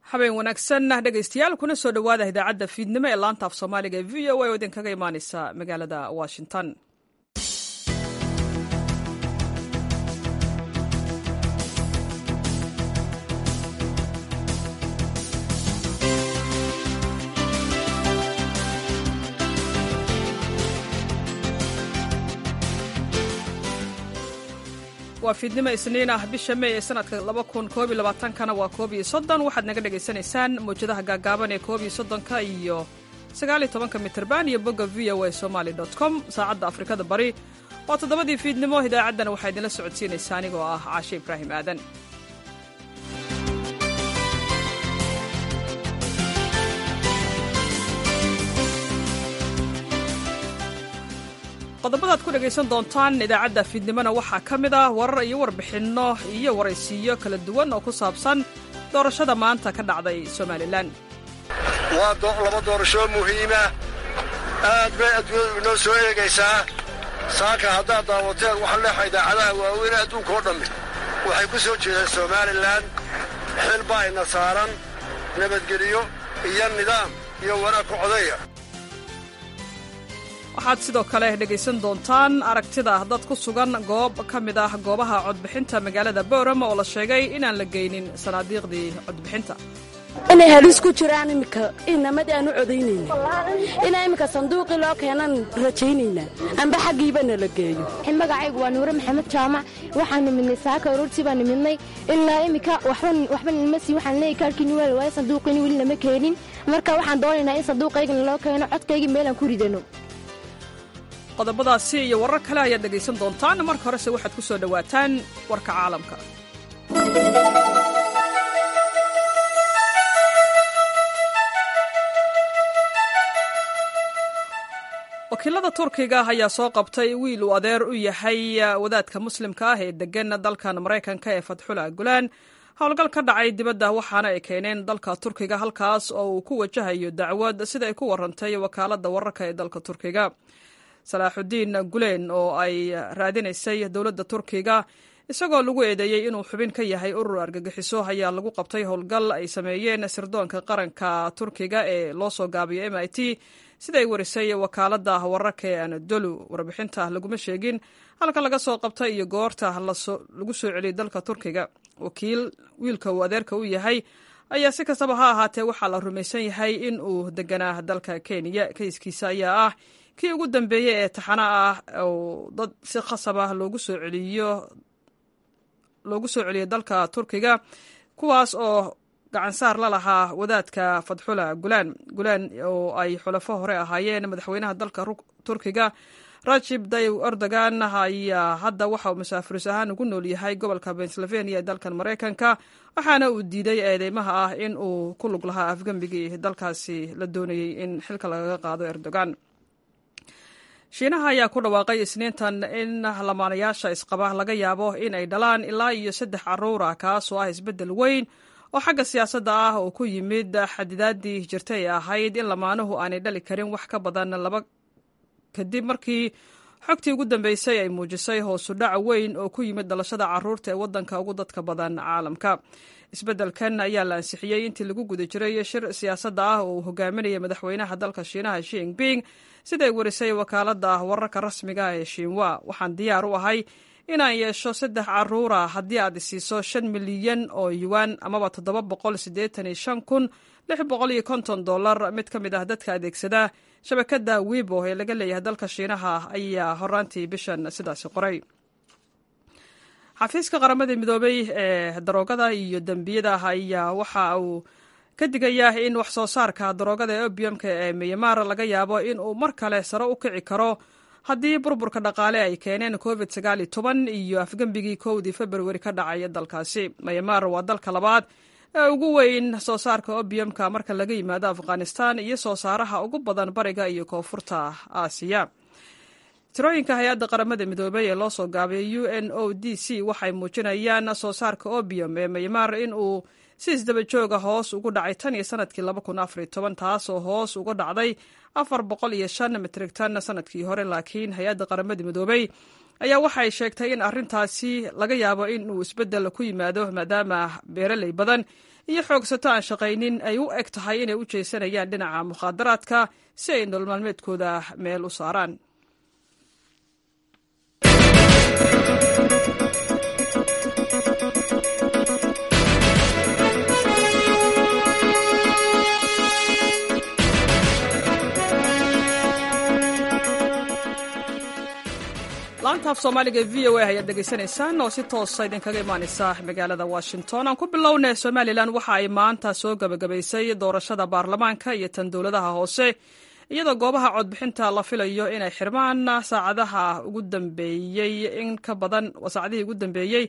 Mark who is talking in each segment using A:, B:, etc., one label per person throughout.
A: habeen wanaagsan dhegaystayaal kuna soo dhowaada idaacadda fiidnimo ee laanta af soomaaliga ee v o a oo idinkaga imaaneysa magaalada washington waa fiidnimo isniin ah bisha mey ee sanadka kana waa koob iyo soddon waxaad naga dhagaysanaysaan mawjadaha gaagaaban ee koob iyo soddonka iyo sagaal iyo tobanka mitirban iyo bogga v o a somaly com saacadda afrikada bari waa toddobadii fiidnimo idaacaddana waxaa idinla socodsiinaysa anigoo ah caashe ibraahim aadan qodobadaad ku dhegaysan doontaan idaacadda fiidnimona waxaa ka mid ah warar iyo warbixinno iyo waraysiiyo kala duwan oo ku saabsan doorashada maanta ka dhacday somalilan
B: waa laba doorashoo muhiima aad bay adduunyadu inoo soo eegaysaa saaka haddaad daawateen waxa leexa idaacadaha waaweyn adduunka oo dhammi waxay ku soo jeedaan somalilan xil baa ina saaran nabadgeliyo iyo nidaam iyo wanaag ku codeeya
A: waxaad sidoo kale dhegaysan doontaan aragtida dad ku sugan goob ka mid ah goobaha codbixinta magaalada boorama oo la sheegay inaan la geynin sanaadiiqdii codbixinta
C: inay halis ku jiraan iminka inamadii aan u codaynayna inaa iminka sanduuqii loo keenan rajaynaynaa amba xaggiibana la geeyo
D: magacaygu waa nuure maxamed jaamac waxaan nimidnay saaka aroortii baan nimidnay ilaa iminka waxba nima sii waxaan leeyahy kaarkiini weel waayo sanduuqiini weli lama keenin marka waxaan doonaynaa in sanduuqaygana loo keeno codkaygii meelaan ku ridano
A: qodobadaasi iyo warar kale ayaad dhegaysan doontaan marka horese waxaad ku soo dhowaataan warka caalamka wakiilada turkiga ayaa soo qabtay wiil uu adeer u yahay wadaadka muslimka ah ee degan dalkan maraykanka ee fatxula gulaan howlgal ka dhacay dibadda waxaana ay keeneen dalka turkiga halkaas oo uu ku wajahayo dacwad sida ay ku warantay wakaaladda wararka ee dalka turkiga salaaxudiin guleen oo ay raadinaysay dowladda turkiga isagoo lagu eedeeyey inuu xubin ka yahay urur argagixiso ayaa lagu qabtay howlgal ay sameeyeen sirdoonka qaranka turkiga ee loo soo gaabiyo m i t siday warisay wakaaladda wararka ee anadolu warbixinta laguma sheegin halka laga soo qabtay iyo goorta lagu soo celiyay dalka turkiga wakiil wiilka uu adeerka u yahay ayaa si kastaba ha ahaatee waxaa la rumaysan yahay in uu deganaa dalka kenya kayskiisa ayaa ah kii ugu dambeeyey ee taxana ah oo dad si khasab ah loogu soo celiyo loogu soo celiyay dalka turkiga kuwaas oo gacansaar la lahaa wadaadka fadxula gulaan gulaan oo ay xulafo hore ahaayeen madaxweynaha dalka turkiga rajib dayib erdogan ayaa hadda waxa uu masaafiris ahaan ugu nool yahay gobolka pennsylvania ee dalkan maraykanka waxaana uu diiday eedeymaha ah in uu ku lug lahaa afgembigii dalkaasi la doonayey in xilka lagaga qaado erdogan shiinaha ayaa ku dhawaaqay isniintan in lamaanayaasha isqaba laga yaabo in ay dhalaan ilaa iyo saddex caruur ah kaasoo ah isbeddel weyn oo xagga siyaasadda ah oo ku yimid xadidaadii jirta ee ahayd in lamaanuhu aanay dhali karin wax ka badan laba kadib markii xogtii ugu dambeysay ay muujisay hoosu dhac weyn oo ku yimid dhalashada caruurta ee waddanka ugu dadka badan caalamka isbeddelkan ayaa la ansixiyey intii lagu guda jiray shir siyaasadda ah oo uu hogaaminaya madaxweynaha dalka shiinaha shi jinping siday warisay wakaaladda wararka rasmiga ee shiinwa waxaan diyaar u ahay inaan yeesho saddex caruura haddii aad isiiso shan milyan oo yuwan amaba toddoba boqol siddeetan iyo shan kun lix boqol iyo konton dollar mid ka mid ah dadka adeegsada shabakadda wibo ee laga leeyahay dalka shiinaha ayaa horaantii bishan sidaasi qoray xafiiska qaramada midoobay ee daroogada iyo dembiyada ayaa waxa uu ka digayaa in wax soo saarka daroogada ee obiumka ee myanmar laga yaabo in uu mar kale sare u kici karo haddii burburka dhaqaale ay keeneen covid sagaal iyo toban iyo afgembigii kowdii februari ka dhacay dalkaasi myanmar waa dalka labaad ee ugu weyn soo saarka obiumka marka laga yimaado afghanistan iyo soo saaraha ugu badan bariga iyo koonfurta aasiya tirooyinka hay-adda qaramada midoobey ee loo soo gaabiyay u n o d c waxay muujinayaan soo saarka obium ee myanmar in uu si isdaba jooga hoos ugu dhacay tan iyo sanadkii laba kun afar iyo toban taasoo hoos uga dhacday afar boqol iyo shan mitrig tan sanadkii hore laakiin hay-adda qaramada midoobey ayaa waxay sheegtay in arrintaasi laga yaabo in uu isbeddel ku yimaado maadaama beeraley badan iyo xoogsato aan shaqaynin ay u eg tahay inay u jeesanayaan dhinaca mukhaadaraadka si ay nolol maalmeedkooda meel u saaraan laantaaf soomaaliga v o a ayaad dhegaysanaysaan oo si toosa idinkaga imaaneysa magaalada washington aan ku bilownay somalilan waxa ay maanta soo gabagabaysay doorashada baarlamaanka iyo tan dowladaha hoose iyadoo goobaha codbixinta la filayo inay xirmaan saacadaha ugu dambeeyey in ka badan saacadihii ugu dambeeyey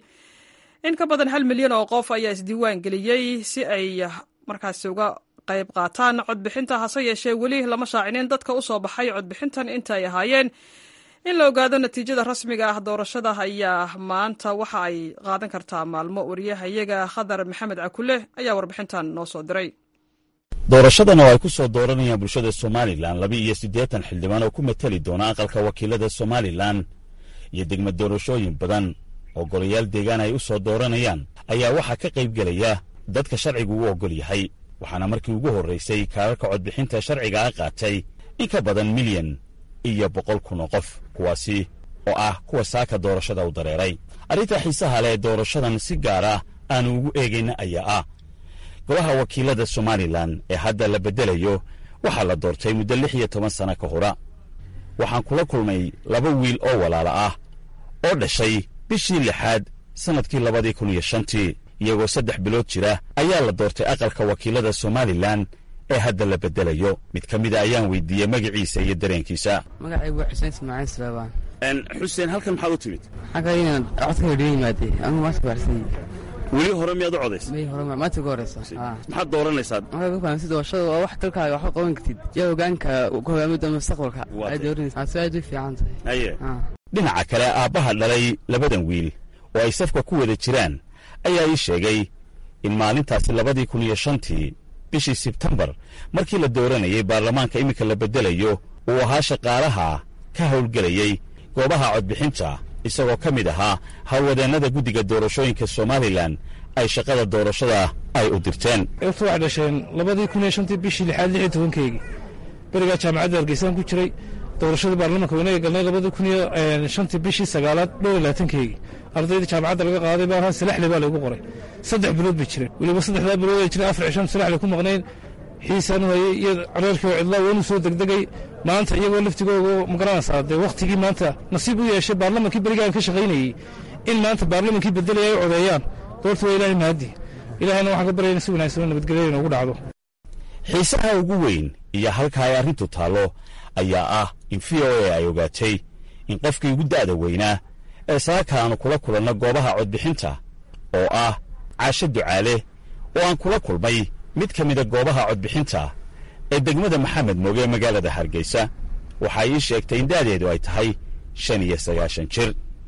A: in ka badan hal milyan oo qof ayaa isdiiwaan geliyey si ay markaasi uga qayb qaataan codbixinta hase yeeshee weli lama shaacinin dadka u soo baxay codbixintan inta ay ahaayeen in la ogaado natiijada rasmiga ah doorashada ayaa maanta waxa ay qaadan kartaa maalmo wariyahayaga khadar maxamed cakule ayaa warbixintan noo soo diray
E: doorashadan oo ay ku soo dooranayaan bulshada somalilan laba iyo siddeetan xildhibaan oo ku mateli doona aqalka wakiilada somalilan iyo degmad doorashooyin badan oo golayaal deegaan ay u soo dooranayaan ayaa waxaa ka qayb gelaya dadka sharcigu u oggol yahay waxaana markii ugu horraysay kaararka codbixinta sharciga ah qaatay in ka badan milyan iyo boqol kun oo qof kuwaasi oo ah kuwa saaka doorashada u dareeray arrinta xiisaha leh doorashadan si gaar ah aanu ugu eegayna ayaa ah golaha wakiilada somalilan ee hadda la beddelayo waxaa la doortay muddo lix iyo toban sanno ka hora waxaan kula kulmay laba wiil oo walaala ah oo dhashay bishii lixaad sannadkii labadii kun iyo shantii iyagoo saddex bilood jira ayaa la doortay aqalka wakiilada somalilan ee hadda la beddelayo mid ka mida ayaan weydiiyey magaciisa iyo dareenkiisa
F: magacaygu waa xuseen ismaaciil salaabaan
E: xuseen halkan maxaad u timid
F: xagga inaan codka hodhiyo yimaadey anigu maanta baarsan
E: weli hore miyaad u codaysa
F: may hore maanta ugu horeysa
E: maxaad dooranaysaa
F: markaa ku fahamsi doorashada waa wax dalkaaga wax ka qaban kartid yaa hogaanka ku hogaamida mustaqbalka
E: Waa
F: ay
E: tay.
F: dooranaysa si aad u fiican tahay
E: haye
F: Ah.
E: dhinaca kale aabbaha dhalay labadan wiil oo ay safka ku wada jiraan ayaa ii sheegay in maalintaasi labadii kun iyo shantii bishii sebtembar markii la dooranayay baarlamaanka iminka la beddelayo uu ahaa shaqaalaha ka howlgelayey goobaha codbixinta isagoo ka mid ahaa howlwadeennada guddiga doorashooyinka somalilan ay shaqada doorashada ay u dirteen
G: eegtu waxay dhasheen labadii kun iyo shantii bishii lixaad lix iyo tobankeygii berigaa jaamacadda hargeysaan ku jiray doorashadii baarlamaanka weynaga galnay labadii kun iyo eh, shantii bishii sagaalaad dhowr iyo labaatankeygii ardayda jaamacadda laga qaaday baa ahaan salaxle baa laygu qoray saddex bilood bay jireen weliba saddexdaa bilood ay jireen afar cishan salaxle ku maqnayn xiisaan hayay iyo careerkii oo cidlaa waanu soo degdegay maanta iyagoo laftigooga magaranaysaa dee wakhtigii maanta nasiib u yeeshay baarlamankii berigaan ka shaqaynayey in maanta baarlamankii bedelaya ay codeeyaan doorta waa ilaahay mahaddi ilaahayna waxaan ka baryayna si wanaagsan oo nabadgelyo inoogu dhacdo
E: xiisaha ugu weyn iyo halka ay arrintu taallo ayaa ah in v o a ay ogaatay in qofkii ugu da'da weynaa ee saaka aanu kula kulanno goobaha codbixinta oo ah caasho ducaale oo aan kula kulmay mid ka mida goobaha codbixinta ee degmada maxamed mooge ee magaalada hargeysa waxaa ii sheegtay in da'deedu ay tahay shan iyo sagaashan jir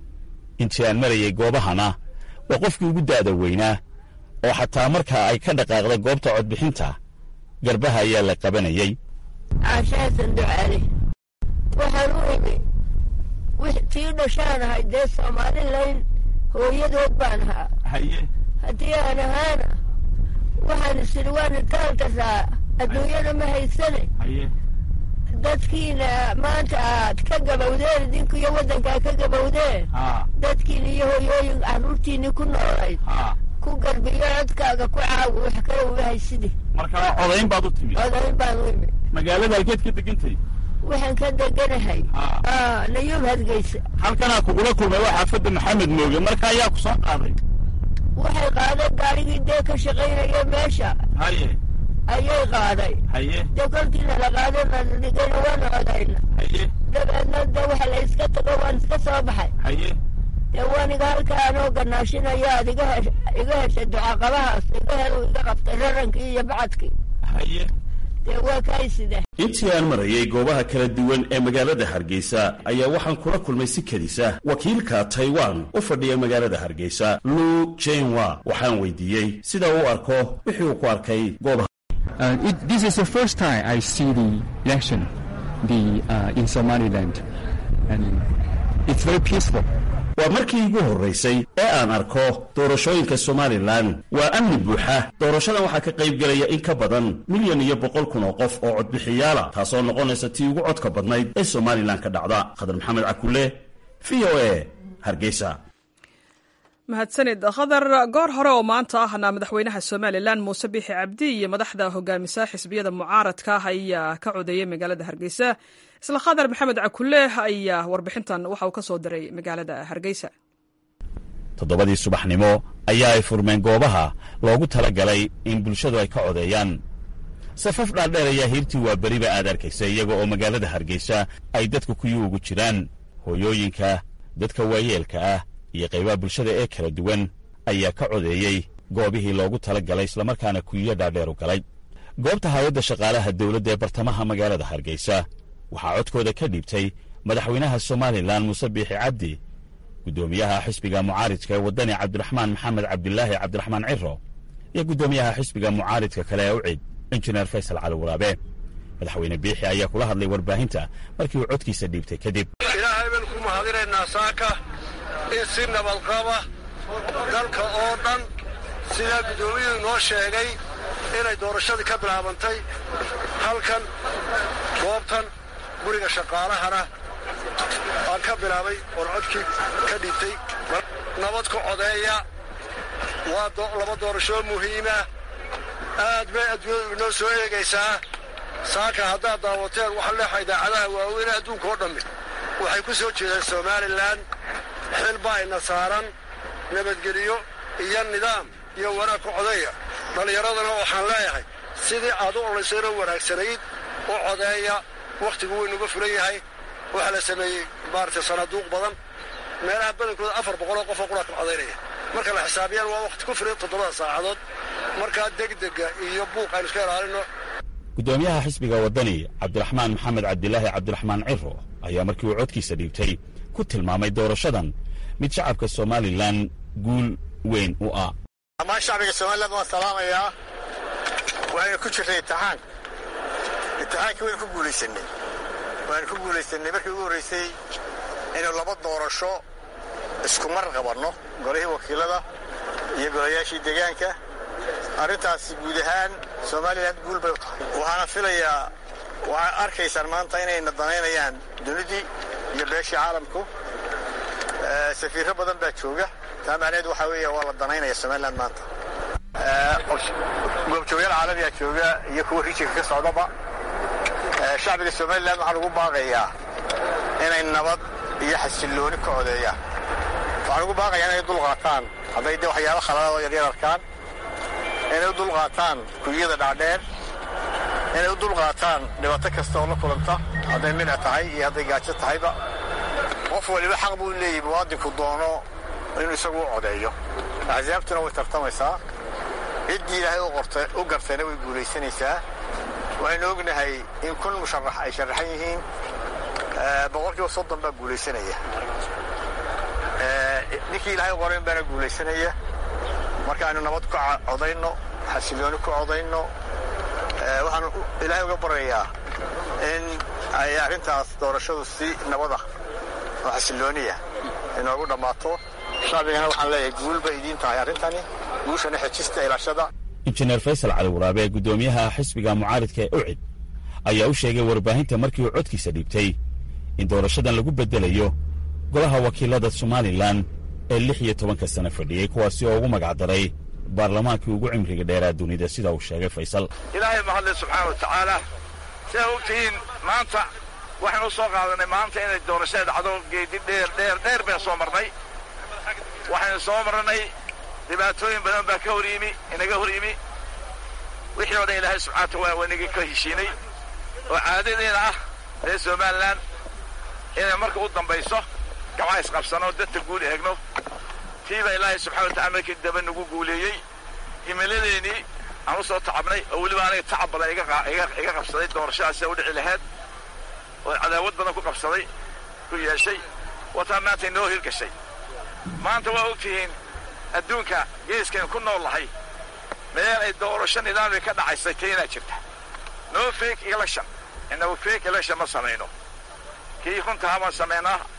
E: intii aan marayay goobahana waa qofkii ugu da'da weynaa oo xataa markaa ay ka dhaqaaqda goobta codbixinta garbaha ayaa la qabanayey
H: caashaasan ducaale waxaan u imi wix- tii dhashaan ahay dee somalilan hooyadood baan ahaa haddii aan ahaana waxaan isiri waan itaalka saa adduunyada ma haysane dadkiina maanta aad ka gabowdeen idinku iyo waddankaa ka gabowdeen dadkiina iyo hooyooyin carruurtiinii ku noolayd ku garbiyo codkaaga ku caawi wax kale uga haysidi
E: markaa codayn baad u timid
H: odayn baan u imi
E: magaalada halkeed ka degantay
H: waxaan ka deganahay Ah, nayuub hargeysa
E: halkanaa kugula kulmay waa xaafadda maxamed mooge marka ayaa ku soo qaaday
H: waxay qaadeen gaarigii dee ka shaqaynaya meesha
E: haye
H: ayay qaaday
E: haye
H: dee kolkiina la qaaday nadhigayna waana codayna
E: haye
H: dabeedna dee waxa la iska tago waan iska soo baxay
E: haye
H: dee waaniga halka anoo ganaashinaya aad iga hesh iga heshay ducaqabahaas iga hel iga qabtay rarankii iyo bacadkii
E: haye
H: dee waa kaysida
E: intii aan marayay goobaha kala duwan ee magaalada hargeysa ayaa waxaan kula kulmay si kedisa wakiilka taiwan u fadhiya magaalada hargeysa lu jenwa waxaan weydiiyey sida uu u arko wixii uu ku arkay goobaha
I: Uh, it, this is the first time I see the election the, uh, in Somaliland. And It's very peaceful.
E: waa markii igu horraysay ee aan arko doorashooyinka somalilan waa amni buuxa doorashadan waxaa ka qayb gelaya in ka badan milyan iyo boqol kun oo qof oo codbixiyaala taasoo noqonaysa tii ugu codka badnayd ee somalilan ka dhacda khadar maxamed cakule v o a hargeysa
A: mahadsanid khadar goor hore oo maanta ahna madaxweynaha somalilan muuse biixi cabdi iyo madaxda hogaamisa xisbiyada mucaaradka ayaa ka codeeyey magaalada hargeysa isla khadar maxamed cakule ayaa warbixintan waxa uu ka soo diray magaalada hargeysa
E: toddobadii subaxnimo ayaa ay furmeen goobaha loogu tala galay in bulshadu ay ka codeeyaan safaf dhaadheer ayaa hiirtii waa beriba aad arkaysa iyaga oo magaalada hargeysa ay dadka kuyi ugu jiraan hooyooyinka dadka waayeelka ah iyo qaybaha bulshada ee kala duwan ayaa ka codeeyey goobihii loogu tala galay islamarkaana kuyiyo dhaadheer u galay goobta hay-adda shaqaalaha dawladda ee bartamaha magaalada hargeysa waxaa codkooda ka dhiibtay madaxweynaha somalilan muuse biixi cabdi guddoomiyaha xisbiga mucaaridka ee waddani cabdiraxmaan maxamed cabdilaahi cabdiraxmaan ciro iyo guddoomiyaha xisbiga mucaaridka kale ee ucid injineer faysal cali waraabe madaxweyne biixi ayaa kula hadlay warbaahinta markii uu codkiisa dhiibtay kadib
B: ilaahay baynu ku mahadinaynaa saaka in si nabadqaba dalka oo dhan sidaa guddoomiyuhu inoo sheegay inay doorashadii ka bilaabantay halkan goobtan guriga shaqaalahana aan ka bilaabay oon codkii ka dhiibtay nabad ku codeeya waa laba doorashoo muhiima aad bay adduunyadu inoo soo eegaysaa saaka haddaad daawateen waxa leexa idaacadaha waaweyne adduunka oo dhammi waxay ku soo jeedeen somalilan xil baa ina saaran nabadgeliyo iyo nidaam iyo wanaag ku codeeya dhallinyaradana waxaan leeyahay sidii aad u olaysayno wanaagsanayd u codeeya wakhtigu waynuga fulan yahay waxaa la sameeyey maaragtay sanaaduuq badan meelaha badankooda afar boqoloo qofoo qura ka codaynaya marka la xisaabiyaan waa wakhti ku filan toddobada saacadood markaa degdega iyo buuq aynu iska ilaalino
E: guddoomiyaha xisbiga waddani cabdiraxmaan maxamed cabdilaahi cabdiraxmaan ciro ayaa markii uu codkiisa dhiibtay ku tilmaamay doorashadan mid shacabka somalilan guul weyn u ah
J: dhammaan shacbiga somalilan waan salaamayaa waaynu ku jirnay imtixaan imtixaankii waynu ku guulaysanay waanu ku guulaysanay markii ugu horraysay inuu laba doorasho isku mar qabanno golihii wakiilada iyo golayaashii deegaanka arrintaasi guud ahaan somalilan guul bay u tahay waxaana filayaa waxaad arkaysaan maanta inayna danaynayaan dunidii iyo beeshii caalamku safiirro badan baa jooga taa macnaheed waxaa weeya waa la danaynaya somalilan maanta goobjoogayaal caalamiyaa jooga iyo kuwa rijinka ka socdaba shacbiga somalilan waxaan ugu baaqayaa inay nabad iyo xasillooni ka codeeyaan waxaan ugu baaqayaa inay dul qaataan hadday de waxyaaba khaladaadoo yaryar arkaan inay u dul qaataan kunyada dhaadheer inay u dul qaataan dhibaato kasta oo la kulanta hadday midha tahay iyo hadday gaajo tahayba qof waliba xaq buu leeyahy muwaadinku doono inuu isagu u codeeyo axsaabtuna way tartamaysaa ciddii ilaahay u gartayna way guulaysanaysaa waxaynu ognahay in kun musharax ay sharaxan yihiin boqolkiiba soddon baa guulaysanaya ninkii ilaahay qorayn baana guulaysanaya marka aynu nabad ku codayno xasillooni ku codayno waxaan ilaahay uga baryayaa in ay arrintaas doorashadu si nabada oo xasillooniya inoogu dhammaato shacbigana waxaan leeyahay guul bay idiin tahay arrintani guushana xejista ilaashada
E: injineer faysal cali waraabe guddoomiyaha xisbiga mucaaridka ee ucid ayaa u sheegay warbaahinta markii uu codkiisa dhiibtay in doorashadan lagu beddelayo golaha wakiilada somalilan ee lix iyo tobanka sano fadhiyey kuwaasi oo ugu magacdaray baarlamaankii ugu cimriga dheeraa dunida sida uu sheegay faysal
K: ilaahay mahadle subxaana wa tacaala sidaa ogtihiin maanta waxaynu u soo qaadanay maanta inay doorashada dhacdo geedi dheer dheer dheer baynu soo marnay waxaynu soo marnay dhibaatooyin badan baa ka hor yimi inaga hor yimi wixii o dhan ilaahay subxana wataala waa inaga ka heshiinay oo caadadeena ah reer somalilan inay marka u dambayso gabca isqabsano dadka guul eegno tii baa ilaahay subxana watacala markii daba nagu guuleeyey himiladeenii aan u soo tacabnay oo weliba aniga tacab badan iga qabsaday doorashadaas sida u dhici lahayd oo cadaawad badan ku qabsaday ku yeeshay wataa maanta inoo hirgashay maanta waa og tihiin adduunka geeskaynu ku nool lahay meel ay doorasho nidaamii ka dhacaysay keenaa jirta no fake election inagu fake election ma samayno kii runtahaa baan samaynaa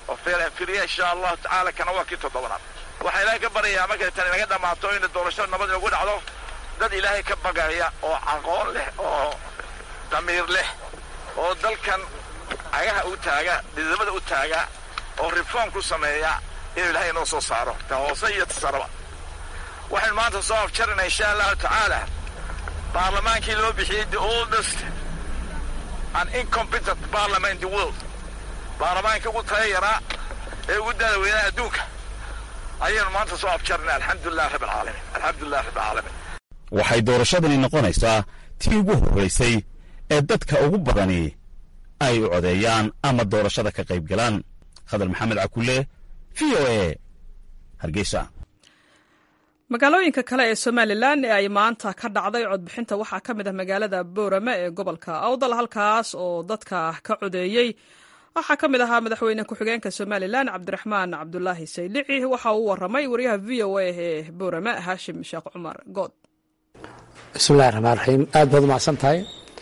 K: oo feelan filiya insha allahu tacaala kana waa kii toddobaad waxaa ilaahay ka baryayaa markay tan inaga dhammaato in doorashada nabad inagu dhacdo dad ilaahay ka bagaya oo aqoon leh oo damiir leh oo dalkan cagaha u taaga dhidamada u taaga oo reform ku sameeya inuu ilaahay inoo soo saaro ta hoose iyo ta saraba waxaynu maanta soo afjarinaa insha allahu tacaala baarlamaankii loo bixiyey the oldest and incompetent parliament in the world baarlamaankii ugu taya yaraa ee ugu daada weynaa adduunka ayaynu maanta soo afjarinaa alxamdulilah rabb alcaalamiin alxamdulilah rabb alcaalamiin
E: waxay doorashadani noqonaysaa tii ugu horraysay ee dadka ugu badani ay u codeeyaan ama doorashada ka qayb galaan khadar maxamed cakulle v o e hargeysa
A: magaalooyinka kale ee somalilan ee ay maanta ka dhacday codbixinta waxaa ka mid ah magaalada boorame ee gobolka awdal halkaas oo dadka ka codeeyey waxaa ka mid ahaa madaxweyne ku-xigeenka somalilan cabdiraxmaan cabdulaahi saylici waxa uu waramay wariyaha v o a ee boorame haashim sheekh cumar good
L: bismillahi raxmaan raxiim aad baad umahadsan tahay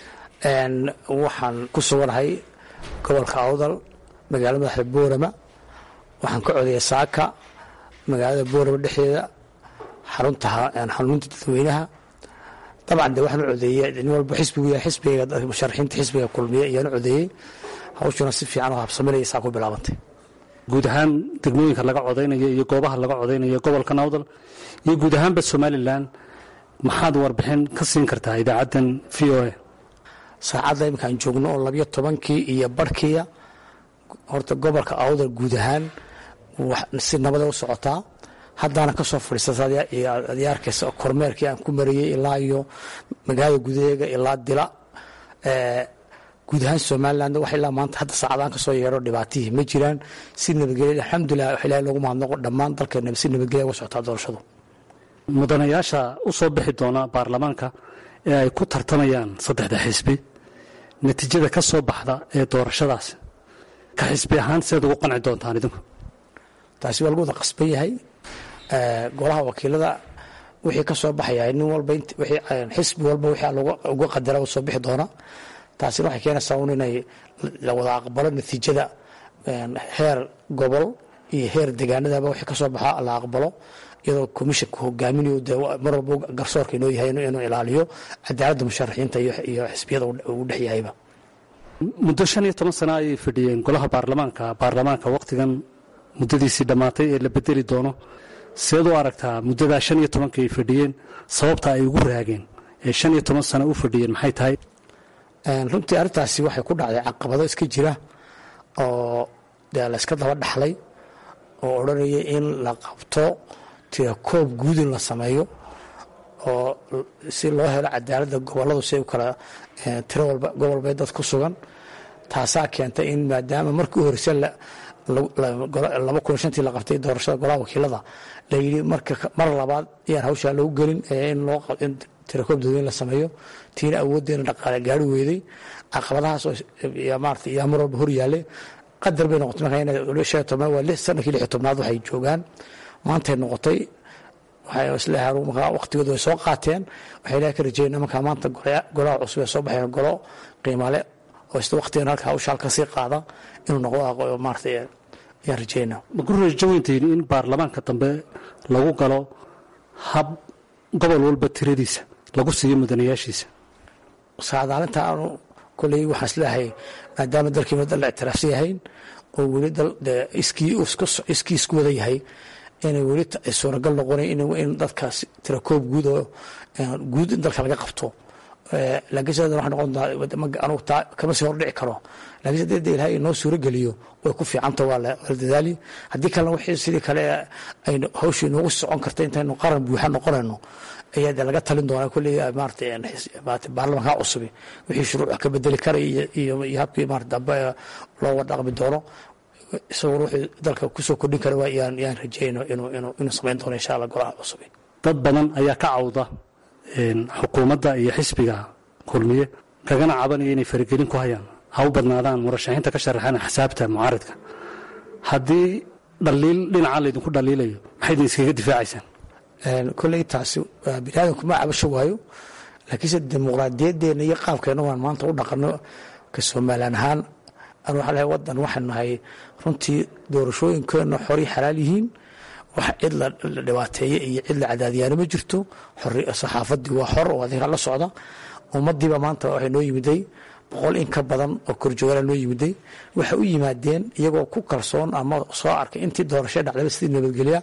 L: waxaan ku suganahay gobolka awdal magaalada madaxda boorama waxaan ka codeeyay saaka magaalada boorama dhexdeeda xarunta xanuunta dadweynaha dabcan de waxaan u codeeyey nin walba xisbigu yahay xisbiga musharaxiinta xisbiga kulmiye ayaan u codeeyey hawshuna si fiican oo habsaminaya saa ku bilaabantay
M: guud ahaan degmooyinka laga codaynayo iyo goobaha laga codaynayo gobolka nawdal iyo guud ahaanba somalilan maxaad warbixin ka siin kartaa idaacaddan v o a
L: saacadda iminkaan joogno oo labiyo tobankii iyo barhkiya horta gobolka awdal guud ahaan si nabada u socotaa haddaana ka soo fadhiisata adyaarkaysa kormeerkii aan ku mariyey ilaa iyo magaalada gudaheega ilaa dila guud ahaan somalilan wax ilaa maanta hadda saacadaan ka soo yeedho dhibaatihii ma jiraan si nabadgelya alxamdulilah wax ilahay loogu mahadnaqo dhammaan dalkeena si nabadgelya uga socotaa doorashadu
M: mudanayaasha u soo bixi doona baarlamaanka ee ay ku tartamayaan saddexda xisbi natiijada ka soo baxda ee doorashadaas ka xisbi ahaan sidaad ugu qanci doontaan idinku
L: taasi waa lagu wada qasban yahay golaha wakiilada wixii ka soo baxaya nin walba xisbi walba wixii uga qadara u soo bixi doona taasina waxay keenaysaa un inay la wada aqbalo natiijada heer gobol iyo heer degaanadaba wixii ka soo baxa la aqbalo iyadoo commissionka hogaaminayo de mar walba garsoorka inoo yahay inuu ilaaliyo cadaaladda musharaxiinta iyo xisbiyada uu dhex yahayba
M: muddo shan iyo toban sano ayay fadhiyeen golaha baarlamaanka baarlamaanka wakhtigan muddadiisii dhammaatay ee la bedeli doono seed u aragtaa muddadaa shan iyo tobanka ay fadhiyeen sababta ay ugu raageen ee shan iyo toban sano u fadhiyeen maxay tahay
L: runtii arrintaasi waxay ku dhacday caqabado iska jira oo dee la iska daba dhaxlay oo odhanaya in la qabto tira koob guud in la sameeyo oo si loo helo cadaaladda goboladu si ay u kala tiro walba gobol bay dad ku sugan taasaa keentay in maadaama markii u horeysa laba kun shantii la qabtay doorashada golaha wakiilada la yidhi mar labaad ayaan hawshaa lagu gelin in loo in tirakoob dadweyn la sameeyo tiina awooddeena dhaqaale gaari weeday caqabadahaas oo maarata yaa mar walba hor yaalle qadar bay noqotay marka shan toban waa sanadkii lix tobnaad waxay joogaan maantay noqotay waxay isleeyahay markaa waqtigooda way soo qaateen waxay ilaah ka rajeynaa markaa maanta golaha cusub ee soo baxeen golo qiimale oo isla waqtigan halka hawsha halka sii qaada inuu noqdo maarata ayaan rajeynaa
M: ma ku rajaweyntayn in baarlamaanka dambe lagu galo hab gobol walba tiradiisa lagu siiyo mudanayaashiisa
L: saadaalinta aanu koley waxaan isleeyahay maadaama dalkiina dal la ictiraafsan yahayn oo weli dal iskii isku wada yahay inay weli suuragal noqonay in dadkaas tirakoob guud oo guud in dalka laga qabto laakiin sidaa waxay noqon anugu taa kama sii hordhici karo laakiin si hadii ilahay inoo suuro geliyo way ku fiicanta waa la dadaali haddii kalena wixii sidii kale ay hawshii inoogu socon karta intaynu qaran buuxa noqonayno ayaa de laga talin doonaa kolley maarata baarlamanka cusubi wixii shuruuc ka bedeli karaya iyo habkii maarata dambe loo wadhaqmi doono isaguna wuxuu dalka kusoo kordhin kara waa yaan yaan rajeyno inuu inuu inuu samayn doono insha allah golaha cusubi
M: dad badan ayaa ka cawda xukuumadda iyo xisbiga kulmiye kagana cabanaya inay faragelin ku hayaan ha u badnaadaan murashaxiinta ka sharaxaan xisaabta mucaaridka haddii dhaliil dhinaca laydinku dhaliilayo maxay idin iskaga difaacaysaan
L: kolley taasi bini aadamku ma cabasho waayo laakiinse dimuqraadiyadeena iyo qaabkeena waan maanta u dhaqano ka somalilan ahaan anu waxaa lehay waddan waxaan nahay runtii doorashooyinkeenna xori xalaal yihiin wax cid la dhibaateeye iyo cid la cadaadiyaano ma jirto saxaafadii waa xor oo adinka la socda ummadiiba maanta waxay noo yimiday boqol in ka badan oo korjoogaala noo yimiday waxay u yimaadeen iyagoo ku kalsoon ama soo arkay intii doorasho dhacdaba sidii nabadgelya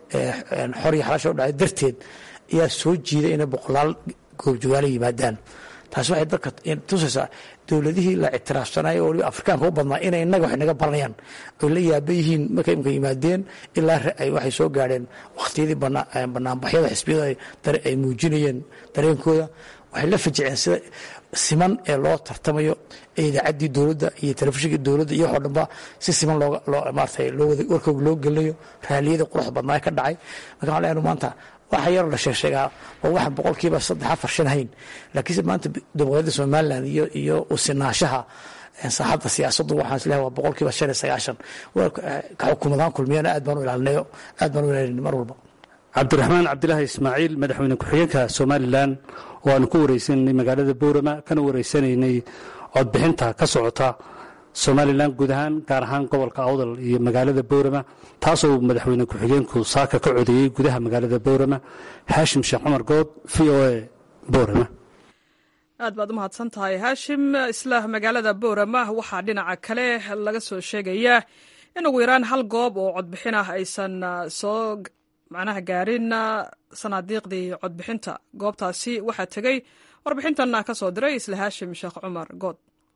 L: xor iyo xalaasha u dhacday darteed ayaa soo jiiday inay boqolaal goobjoogaala yimaadaan taasi waxay dadka tusaysaa dowladihii la ictiraafsanaya oo waliba afrikaanka u badnaa inay innaga wax naga baranayaan oy la yaaba yihiin markay imka yimaadeen ilaa waxay soo gaadheen wakhtiyadii banaanbaxyada xisbiyada ay muujinayeen dareenkooda waxay la fajiceen sida siman ee loo tartamayo ee idaacaddii dowladda iyo telefishinkii dowladda iyo waxoo dhanba si siman loomaarata warkooga loo gelinayo raaliyada qurux badnaa ka dhacay marka waxaan leenahay maanta waxa yaroo la sheegsheegaa waa waxaan boqolkiiba saddex afar shan hayn laakiinse maanta dimuqraadiyadda somaliland iyo iyo usinaashaha saaxadda siyaasaddu waxaan isleeyahay waa boqolkiiba shan iyo sagaashan ka xukuumadaan kulmiyana aad baan u ilaalinayo aad baan u ilaalin mar walba
M: cabdiraxmaan cabdilaahi ismaaciil madaxweyne ku-xigeenka somalilan oo aanu ku wareysanaynay magaalada boorama kana wareysanaynay codbixinta ka socota somalilan guud ahaan gaar ahaan gobolka awdal iyo magaalada boorama taasoo madaxweyne ku-xigeenku saaka ka codeeyey gudaha magaalada boorama haashim sheekh cumar good v o a boorama
A: aad baad u mahadsan tahay haashim isla magaalada boorama waxaa dhinaca kale laga soo sheegayaa in ugu yaraan hal goob oo codbixin ah aysan soo macnaha gaarin sanaadiiqdii codbixinta goobtaasi waxaa tegey warbixintan ka soo diray isla haashim sheekh cumar good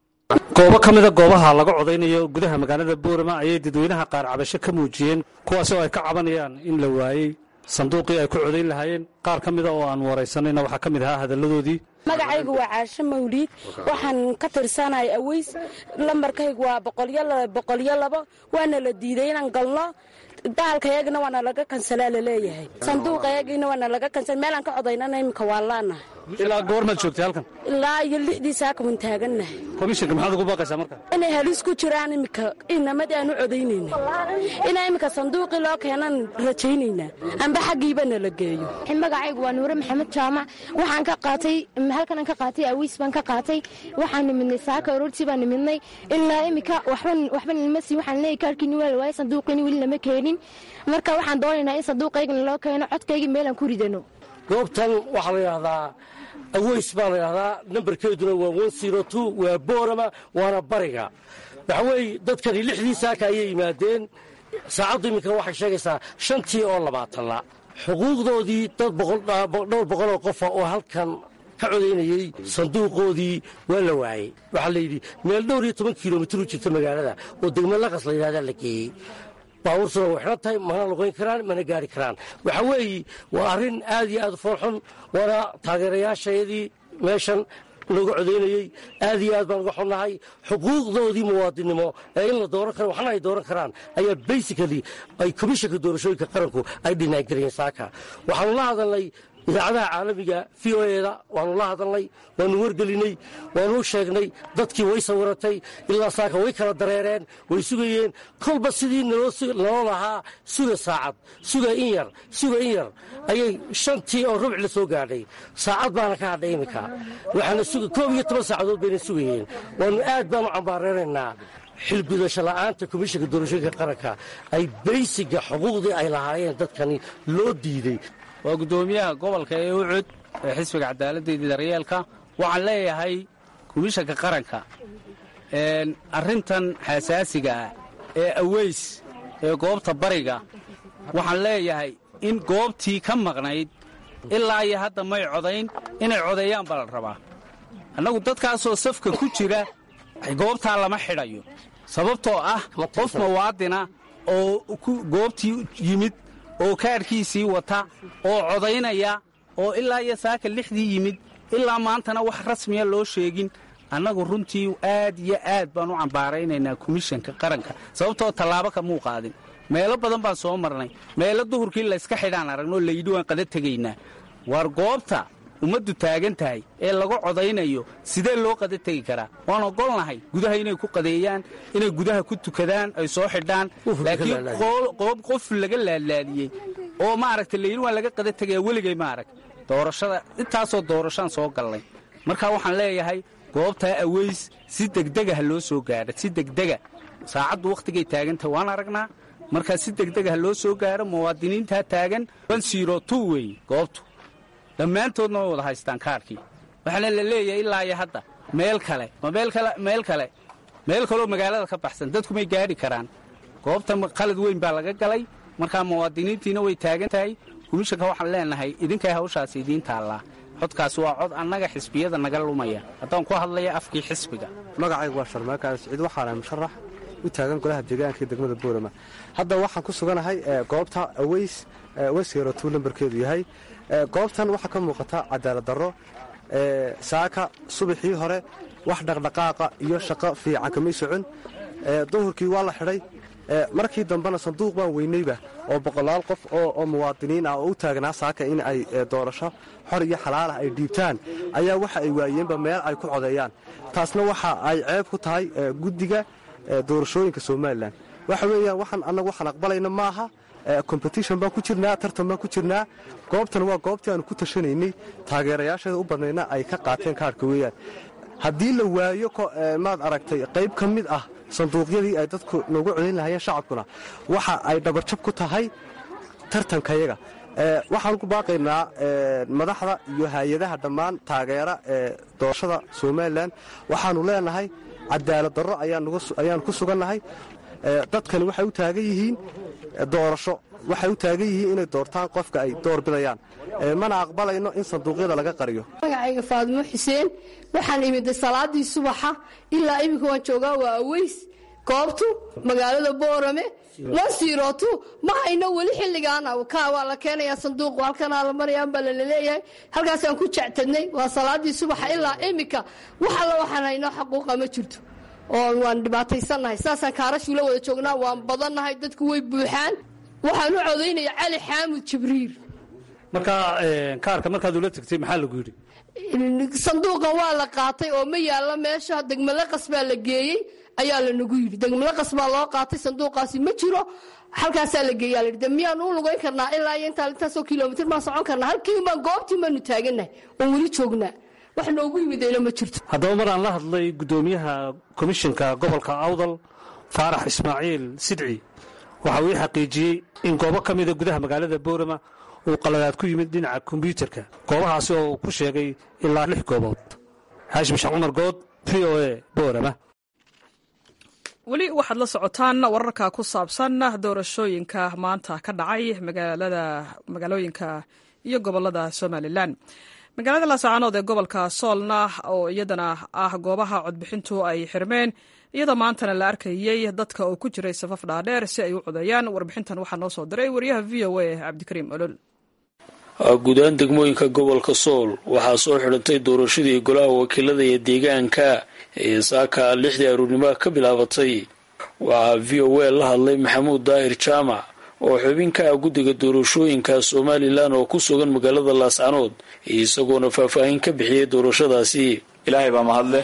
M: goobo ka mida goobaha laga codaynayo gudaha magaalada boorama ayay dadweynaha qaar cabasho ka muujiyeen kuwaasoo ay ka cabanayaan in la waayey sanduuqii ay ku codayn lahaayeen qaar ka mida oo aan waraysanayna waxaa ka mid ahaa hadalladoodii
C: magacaygu waa caasho mawliid waxaan ka tirsanahay aweys lambarkaygu waa boqolyo labo waana la diiday inaan galno baalkayagina waana laga kansalaa laleeyahay sanduuqayagina waana laga kansal meelaan ka codaynana iminka waa laanahay
M: ilaa goormaad joogtay halkan
C: ilaa iyo lixdii saakawan taagannahay
M: komishanka maxaad ugu baaqaysaa marka
C: inay halis ku jiraan iminka inamadii aan u codaynayna inaa iminka sanduuqii loo keenan rajaynaynaa amba xaggiibana la geeyo
D: magacaygu waa nuure maxamed jaamac waxaan ka qaatay halkan aan ka qaatay awiis baan ka qaatay waxaan nimidnay saaka aroortii baan nimidnay ilaa iminka waxba nilma siin waxaan leeyahay kaarkiini waa la waayay sanduuqiini weli lama keenin marka waxaan doonaynaa in sanduuqaygana loo keeno codkaygii meelaan ku ridano
N: goobtan waxaa la yidhahdaa aweys baa la yidhahdaa nambarkeeduna waa waa boorama waana bariga waxa weeye dadkani lixdii saaka ayay yimaadeen saacaddu iminka waxay sheegaysaa shantii oo labaatanla xuquuqdoodii dad dhowr boqoloo qofa oo halkan ka codaynayey sanduuqoodii waa la waayey waxaa layidhi meel dhowr iyo toban kilomitir u jirta magaalada oo degme laqas la yidhahdaa la geeyey baabuursuna way xidhan tahay mana luqayn karaan mana gaari karaan waxa weeye waa arrin aad iyo aad u foolxun waana taageerayaashayadii meeshan looga codaynayey aad iyo aad baan uga xunnahay xuquuqdoodii muwaadinnimo ee in la dooran karo waxna ay dooran karaan ayaa basically ay komishanka doorashooyinka qaranku ay dhinaangeliyeen saaka waxaanu la hadalnay idaacadaha caalamiga v o eda waanu la hadalnay waanu wargelinay waanu u sheegnay dadkii way sawiratay ilaa saaka way kala dareereen way sugayeen kolba sidii naloo lahaa suga saacad suga in yar suga in yar ayay shantii oo rubc la soo gaadhay saacad baana ka hadhay iminka waxaana koob iyo toban saacadood bayna sugayeen waanu aad baanu cambaareeraynaa xilgudasho la'aanta komishanka doorashooyinka qaranka ay baysiga xuquuqdii ay lahaayeen dadkani loo diiday
O: waa guddoomiyaha gobolka ee ucud ee xisbiga cadaaladda iyo daryeelka waxaan leeyahay komishanka qaranka arrintan xasaasiga ah ee aweys ee goobta bariga waxaan leeyahay in goobtii ka maqnayd ilaa iyo hadda may codayn inay codeeyaan baa la rabaa annagu dadkaasoo safka ku jira goobtaa lama xidhayo sababtoo ah qof muwaadina oo goobtii yimid oo kaadhkiisii wata oo codaynaya oo ilaa iyo saaka lixdii yimid ilaa maantana wax rasmiya loo sheegin annagu runtii aad iyo aad baan u cambaaraynaynaa komishanka qaranka sababtoo tallaabo kamuu qaadin meelo badan baan soo marnay meelo duhurkii layska xidhaan aragnoo layidhi waan qada tegaynaa waar goobta ummaddu taagan tahay ee lagu codaynayo sidee loo qada tegi karaa waan ogolnahay gudaha inay ku qadeeyaan inay gudaha ku tukadaan ay soo xidhaan laakiin qoob qof laga laadlaadiyey oo maaragta layidhi waan laga qada tegaya weligay maarag doorashada intaasoo doorashaan soo gallay marka waxaan leeyahay goobtaa aweys si degdega ha loo soo gaadho si degdega saacaddu wakhtigay taagantahay waan aragnaa markaa si degdega ha loo soo gaadho muwaadiniintaa taagan weeye goobtu dhammaantoodna way wada haystaan kaarkii waxaana la leeyahay ilaa iyo hadda meel kale ma meel kale meel kale meel kaloo magaalada ka baxsan dadku may gaadhi karaan goobta qalad weyn baa laga galay markaa muwaadiniintiina way taagan tahay komishanka waxaan leenahay idinkay hawshaasi idiin taallaa codkaasi waa cod annaga xisbiyada naga lumaya haddaan ku hadlaya afkii xisbiga
P: magacaygu waa sharmaaka siciid waxaanahay musharax u taagan golaha deegaanka ee degmada boorama hadda waxaan ku suganahay goobta aweys wesyerotuu lambarkeedu yahay goobtan waxaa ka muuqata cadaalad darro saaka subaxii hore wax dhaqdhaqaaqa iyo shaqo fiican kamay socon duhurkii waa la xidhay markii dambena sanduuq baan weynayba oo boqolaal qof oo muwaadiniin ah oo u taagnaa saaka in ay doorasho xor iyo xalaalah ay dhiibtaan ayaa waxa ay waayeenba meel ay ku codeeyaan taasna waxa ay ceeb ku tahay guddiga doorashooyinka somalilan waxa weeyaan waxaan annagu waxaan aqbalayna maaha competition baan ku jirnaa tartan baan ku jirnaa goobtan waa goobtii aanu ku tashanaynay taageerayaasheeda u badnayna ay ka qaateen kaarhka weeyaan haddii la waayo maad aragtay qayb ka mid ah sanduuqyadii ay dadku noogu codayn lahayeen shacabkuna waxa ay dhabarjab ku tahay tartankayaga waxaan ku baaqaynaa madaxda iyo hay-adaha dhammaan taageera ee doorashada somalilan waxaanu leenahay cadaalad darro ayaan ku sugannahay dadkani waxay u taagan yihiin doorasho waxay u taagan yihiin inay doortaan qofka ay door bidayaan mana aqbalayno in sanduuqyada laga qariyo
H: magacayga faadimo xuseen waxaan imiday salaadii subaxa ilaa iminka waan joogaa waa aweys goobtu magaalada boorame lasiirootu ma hayno weli xilligaana kaa waa la keenayaa sanduuq halkanaa la marayaan baa lalaleeyahay halkaasaan ku jectadnay waa salaadii subaxa ilaa iminka wax alla waxaan hayno xaquuqa ma jirto oo waan dhibaataysannahay saasaan kaarashuula wada joognaa waan badannahay dadku way buuxaan waxaan u codaynaya cali xaamud jibriir
M: markaa kaarka markaad ula tagtay maxaa lagu yidhi
H: sanduuqan waa la qaatay oo ma yaalla meesha degmalaqas baa la geeyey ayaa lanagu yidhi degmalaqas baa loo qaatay sanduuqaasi ma jiro halkaasaa la geeyaa la yidhi miyaan u lugayn karnaa ilaa iyo intaa intaasoo kilomitir maan socon karnaa halkii baan goobtii baanu taagannahay oon weli joognaa wax noogu yimidayna ma jirto
M: haddaba maraan la hadlay guddoomiyaha komishinka gobolka awdal faarax ismaaciil sidci waxa uu ii xaqiijiyey in goobo ka mida gudaha magaalada boorama uu qaladaad ku yimid dhinaca kombyuutarka goobahaasi oo uu ku sheegay ilaa lix goobood xaashim sheekh cumar good v o a boorama
A: weli waxaad la socotaan wararka ku saabsan doorashooyinka maanta ka dhacay magaalada magaalooyinka iyo gobolada somalilan magaalada laascaanood ee gobolka soolna oo iyadana ah goobaha codbixintu ay xirmeen iyadoo maantana la arkayey dadka oo ku jiray safaf dhaadheer si ay u codeeyaan warbixintan waxaa noo soo diray wariyaha v o a cabdikariim olol
Q: guud ahaan degmooyinka gobolka sool waxaa soo xidhantay doorashadii golaha wakiilada iyo deegaanka ee saaka lixdii aruurnimoa ka bilaabatay waxaa v o a la hadlay maxamuud daahir jaamac oo xubin ka ah guddiga doorashooyinka somalilan oo ku sugan magaalada laascanood isagoona faahfaahin ka bixiyey doorashadaasi
R: ilaahay baa mahadleh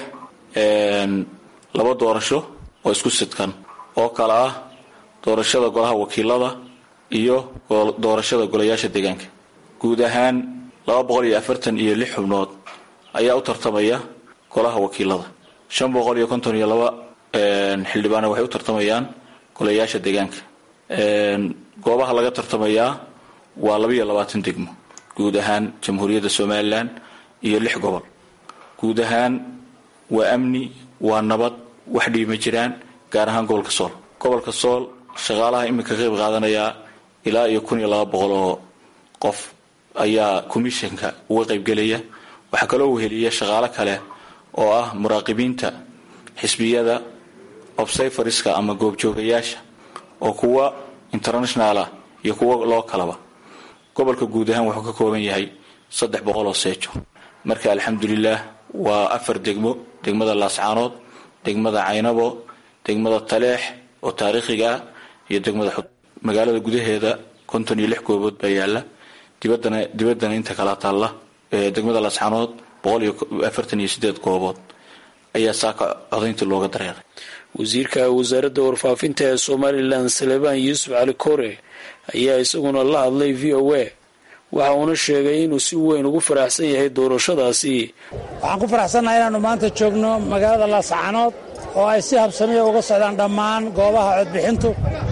R: laba doorasho oo isku sidkan oo kale ah doorashada golaha wakiilada iyo doorashada golayaasha deegaanka guud ahaan laba boqol iyo afartan iyo lix xubnood ayaa u tartamaya golaha wakiilada shan boqol iyo konton iyo laba xildhibaana waxay u tartamayaan golayaasha deegaanka goobaha laga tartamayaa waa labaiyo labaatan degmo guud ahaan jamhuuriyadda somalilan iyo lix gobol guud ahaan waa amni waa nabad wax dhiima jiraan gaar ahaan gobolka sool gobolka sool shaqaalaha iminka qayb qaadanayaa ilaa iyo kun iyo laba boqol oo qof ayaa commissionka uga qaybgelaya waxaa kaloo weheliya shaqaalo kale oo ah muraaqibiinta xisbiyada obsayfariska ama goobjoogayaasha oo kuwa international ah iyo kuwa loo kalaba gobolka guud ahaan wuxuu ka kooban yahay saddex boqol oo seejo marka alxamdulilah waa afar degmo degmada laascaanood degmada caynabo degmada taleex oo taariikhiga ah iyo degmada xud magaalada gudaheeda konton iyo lix goobood baa yaala dibadana dibaddana inta kala taalla degmada laascaanood boqol iyo afartan iyo sideed goobood ayaa saaka codayntii looga dareeray
Q: wasiirka wasaaradda warfaafinta ee somalilan salebaan yuusuf cali kore ayaa isaguna la hadlay v o a waxa uuna sheegay inuu si weyn ugu faraxsan yahay doorashadaasi
S: waxaan ku faraxsannahay inaannu maanta joogno magaalada laascaanood oo ay si habsamiya uga socdaan dhammaan goobaha codbixintu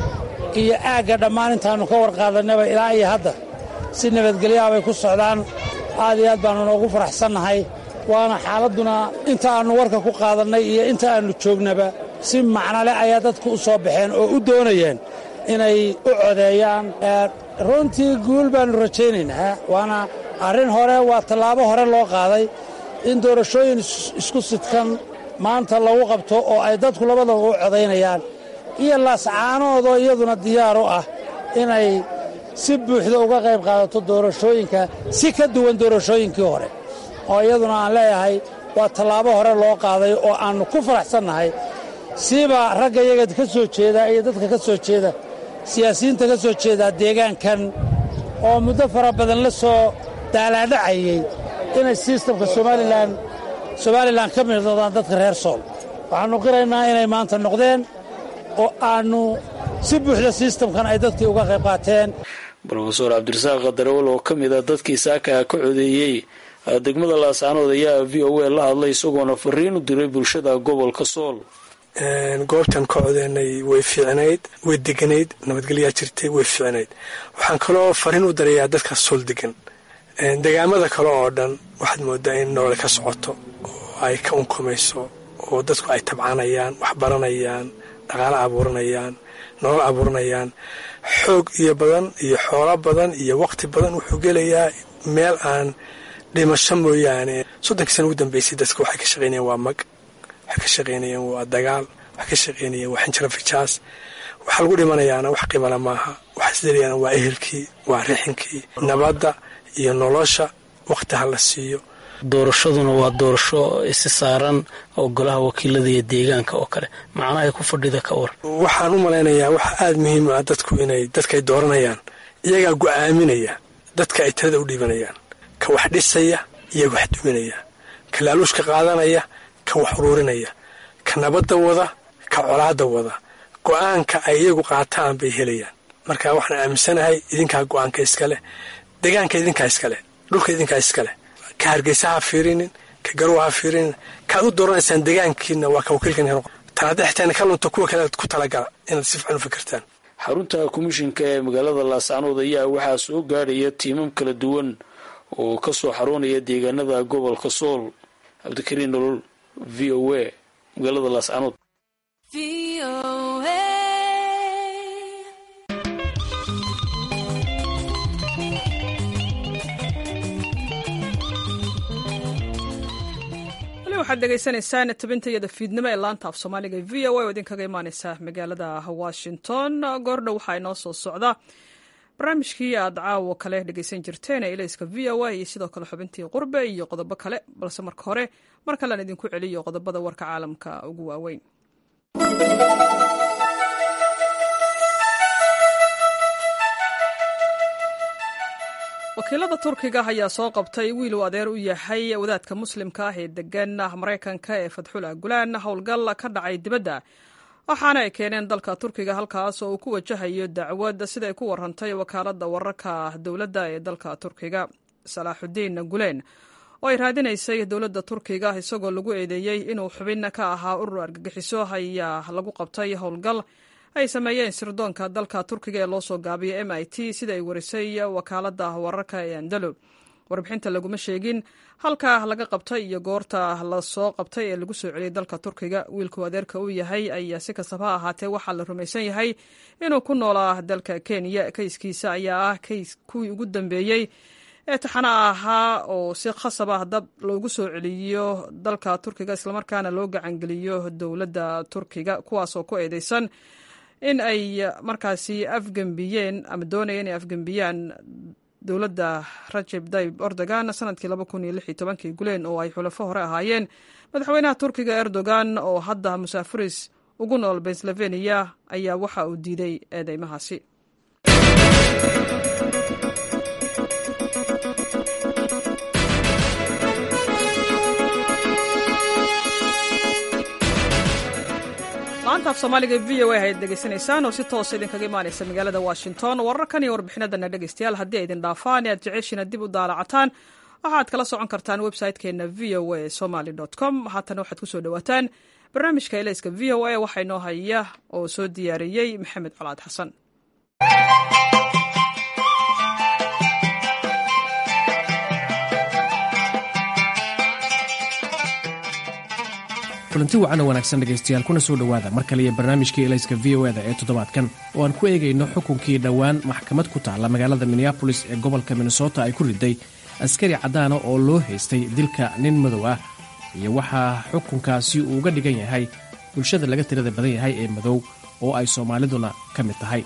S: iyo aagga dhammaan intaannu ka warqaadannaba ilaa iyo hadda si nabadgelyaha bay ku socdaan aad iyo aad baannu noogu faraxsannahay waana xaaladduna inta aannu warka ku qaadannay iyo inta aannu joognaba si macnole ayaa dadku u soo baxeen oo u doonayeen inay u codeeyaan runtii guul baannu rajaynaynaa waana arrin hore waa tallaabo hore loo qaaday in doorashooyin isku sidkan maanta lagu qabto oo ay dadku labadaba u codaynayaan iyo laascaanoodoo iyaduna diyaar u ah inay si buuxda uga qayb qaadato doorashooyinka si ka duwan doorashooyinkii hore oo iyaduna aan leeyahay waa tallaabo hore loo qaaday oo aannu ku faraxsannahay siiba ragga iyaga ka soo jeeda iyo dadka ka soo jeeda siyaasiyiinta ka soo jeeda deegaankan oo muddo fara badan la soo daalaadhacayey inay sistamka somalilan somalilan ka mid noqdaan dadka reer sool waxaannu qiraynaa inay maanta noqdeen oo aannu si buuxda sistamkan ay dadkii uga qayb qaateen
Q: rofeor cabdirasaaq darawal oo ka mid a dadkii saakaha ka codeeyey degmada laascaanood ayaa v o a la hadlay isagoona fariin u diray bulshada gobolka sool
T: goobtan ka codeynay way fiicnayd way deganayd nabadgelyaa jirtay way fiicnayd waxaan kaloo fariin u darayaa dadka sool degan degaamada kale oo dhan waxaad moodaa in nolole ka socoto oo ay ka unkumayso oo dadku ay tabcanayaan wax baranayaan dhaqaalo abuuranayaan nolol abuuranayaan xoog iyo badan iyo xoolo badan iyo waqti badan wuxuu gelayaa meel aan dhimasho mooyaane soddonkii sana ugu dambeysay dadka waxay ka shaqaynayaan waa mag waxay ka shaqaynayaan waa dagaal waxay ka shaqaynayaan waa xinjiro fijaas waxaa lagu dhimanayaana wax qimala maaha waxaa isdelayaana waa ehelkii waa rixinkii nabadda iyo nolosha waqti ha la siiyo
Q: doorashaduna waa doorasho isi saaran oo golaha wakiilada iyo deegaanka oo kale macnahay ku fadhida ka war
T: waxaan u malaynayaa waxa aada muhiim ah dadku inay dadkaay dooranayaan iyagaa go'aaminaya dadka ay talada u dhiibanayaan ka wax dhisaya iyo wax duminaya ka laaluushka qaadanaya ka wax uruurinaya ka nabadda wada ka colaadda wada go'aanka ay iyagu qaataan bay helayaan marka waxaan aaminsanahay idinkaa go'aanka iskaleh deegaanka idinkaa iskaleh dhulka idinkaa iskaleh ka hargeysa ha fiirinin ka garowa ha fiirinin kaad u dooranaysaan deegaankiina waa ka wakiilkan tanaada xitaan ka lunta kuwa kale ku talagala inaad si fican u fikirtaan
Q: xarunta komishinka ee magaalada laascaanood ayaa waxaa soo gaadhaya tiimam kala duwan oo ka soo xaroonaya deegaanada gobolka sool cabdikariin nolol v o a magaalada laascaanood
A: waxaad dhegaysanaysaan tabintayada fiidnimo ee laanta af soomaaliga v o a oo idinkaga imaaneysa magaalada washington goordhow waxaa inoo soo socda barnaamijkii aad caawo kale dhegeysan jirteen ee ilayska v o a iyo sidoo kale xubintii qurbe iyo qodobo kale balse marka hore mar kalean idinku celiyo qodobada warka caalamka ugu waaweyn wakiilada turkiga ayaa soo qabtay wiil uu adeer u yahay wadaadka muslimka ah ee degan maraykanka ee fadxula gulaan howlgal ka dhacay dibadda waxaana ay keeneen dalka turkiga halkaas oo uu ku wajahayo dacwad siday ku warantay wakaaladda wararka dowladda ee dalka turkiga salaaxudiin guleen oo ay raadinaysay dowladda turkiga isagoo lagu eedeeyey inuu xubin ka ahaa urur argagixiso ayaa lagu qabtay howlgal ay sameeyeen sirdoonka dalka turkiga ee loo soo gaabiyay m i t sida ay warisay wakaaladda wararka ee andalo warbixinta laguma sheegin halka laga qabtay iyo goorta lasoo qabtay ee lagu soo celiyay dalka turkiga wiilkuu adeerka u yahay ayaa si kastaba ha ahaatee waxaa la rumaysan yahay inuu ku noolaa dalka kenya kayskiisa ayaa ah kays kuwii ugu dambeeyey ee taxana ahaa oo si khasab ah dad loogu soo celiyo dalka turkiga islamarkaana loo gacangeliyo dowladda turkiga kuwaasoo ku eedeysan in ay markaasi afgembiyeen ama doonaya inay afgembiyaan dowladda rajeb tayib erdogan sanadkii laba kun iyo lix iyo tobankii guleen oo ay xulafo hore ahaayeen madaxweynaha turkiga erdogan oo hadda musaafiris ugu nool pennsylvania ayaa waxa uu diiday eedeymahaasi laanta af soomaaliga v o a ayaad dhegaysanaysaan oo si toosa idinkaga imaanaysa magaalada washington wararkan iyo warbixinadana dhegaystayaal haddii ay idin dhaafaan ee aad jeceshiina dib u daalacataan waxaad kala socon kartaan website-keena v o a somaly com haatana waxaad kusoo dhawaataan barnaamijka elayska v o a waxaa inoo haya oo soo diyaariyey maxamed colaad xasan
U: kulanti wacan oo wanaagsan dhegaystayaal kuna soo dhowaada mar kale iyo barnaamijkii elayska v o eda ee toddobaadkan oo aan ku eegayno xukunkii dhowaan maxkamad ku taalla magaalada minneabolis ee gobolka minnesota ay ku riday askari caddaana oo loo haystay dilka nin madow ah iyo waxaa xukunkaasi uu uga dhigan yahay bulshada laga tirada badan yahay ee madow oo ay soomaaliduna ka mid tahay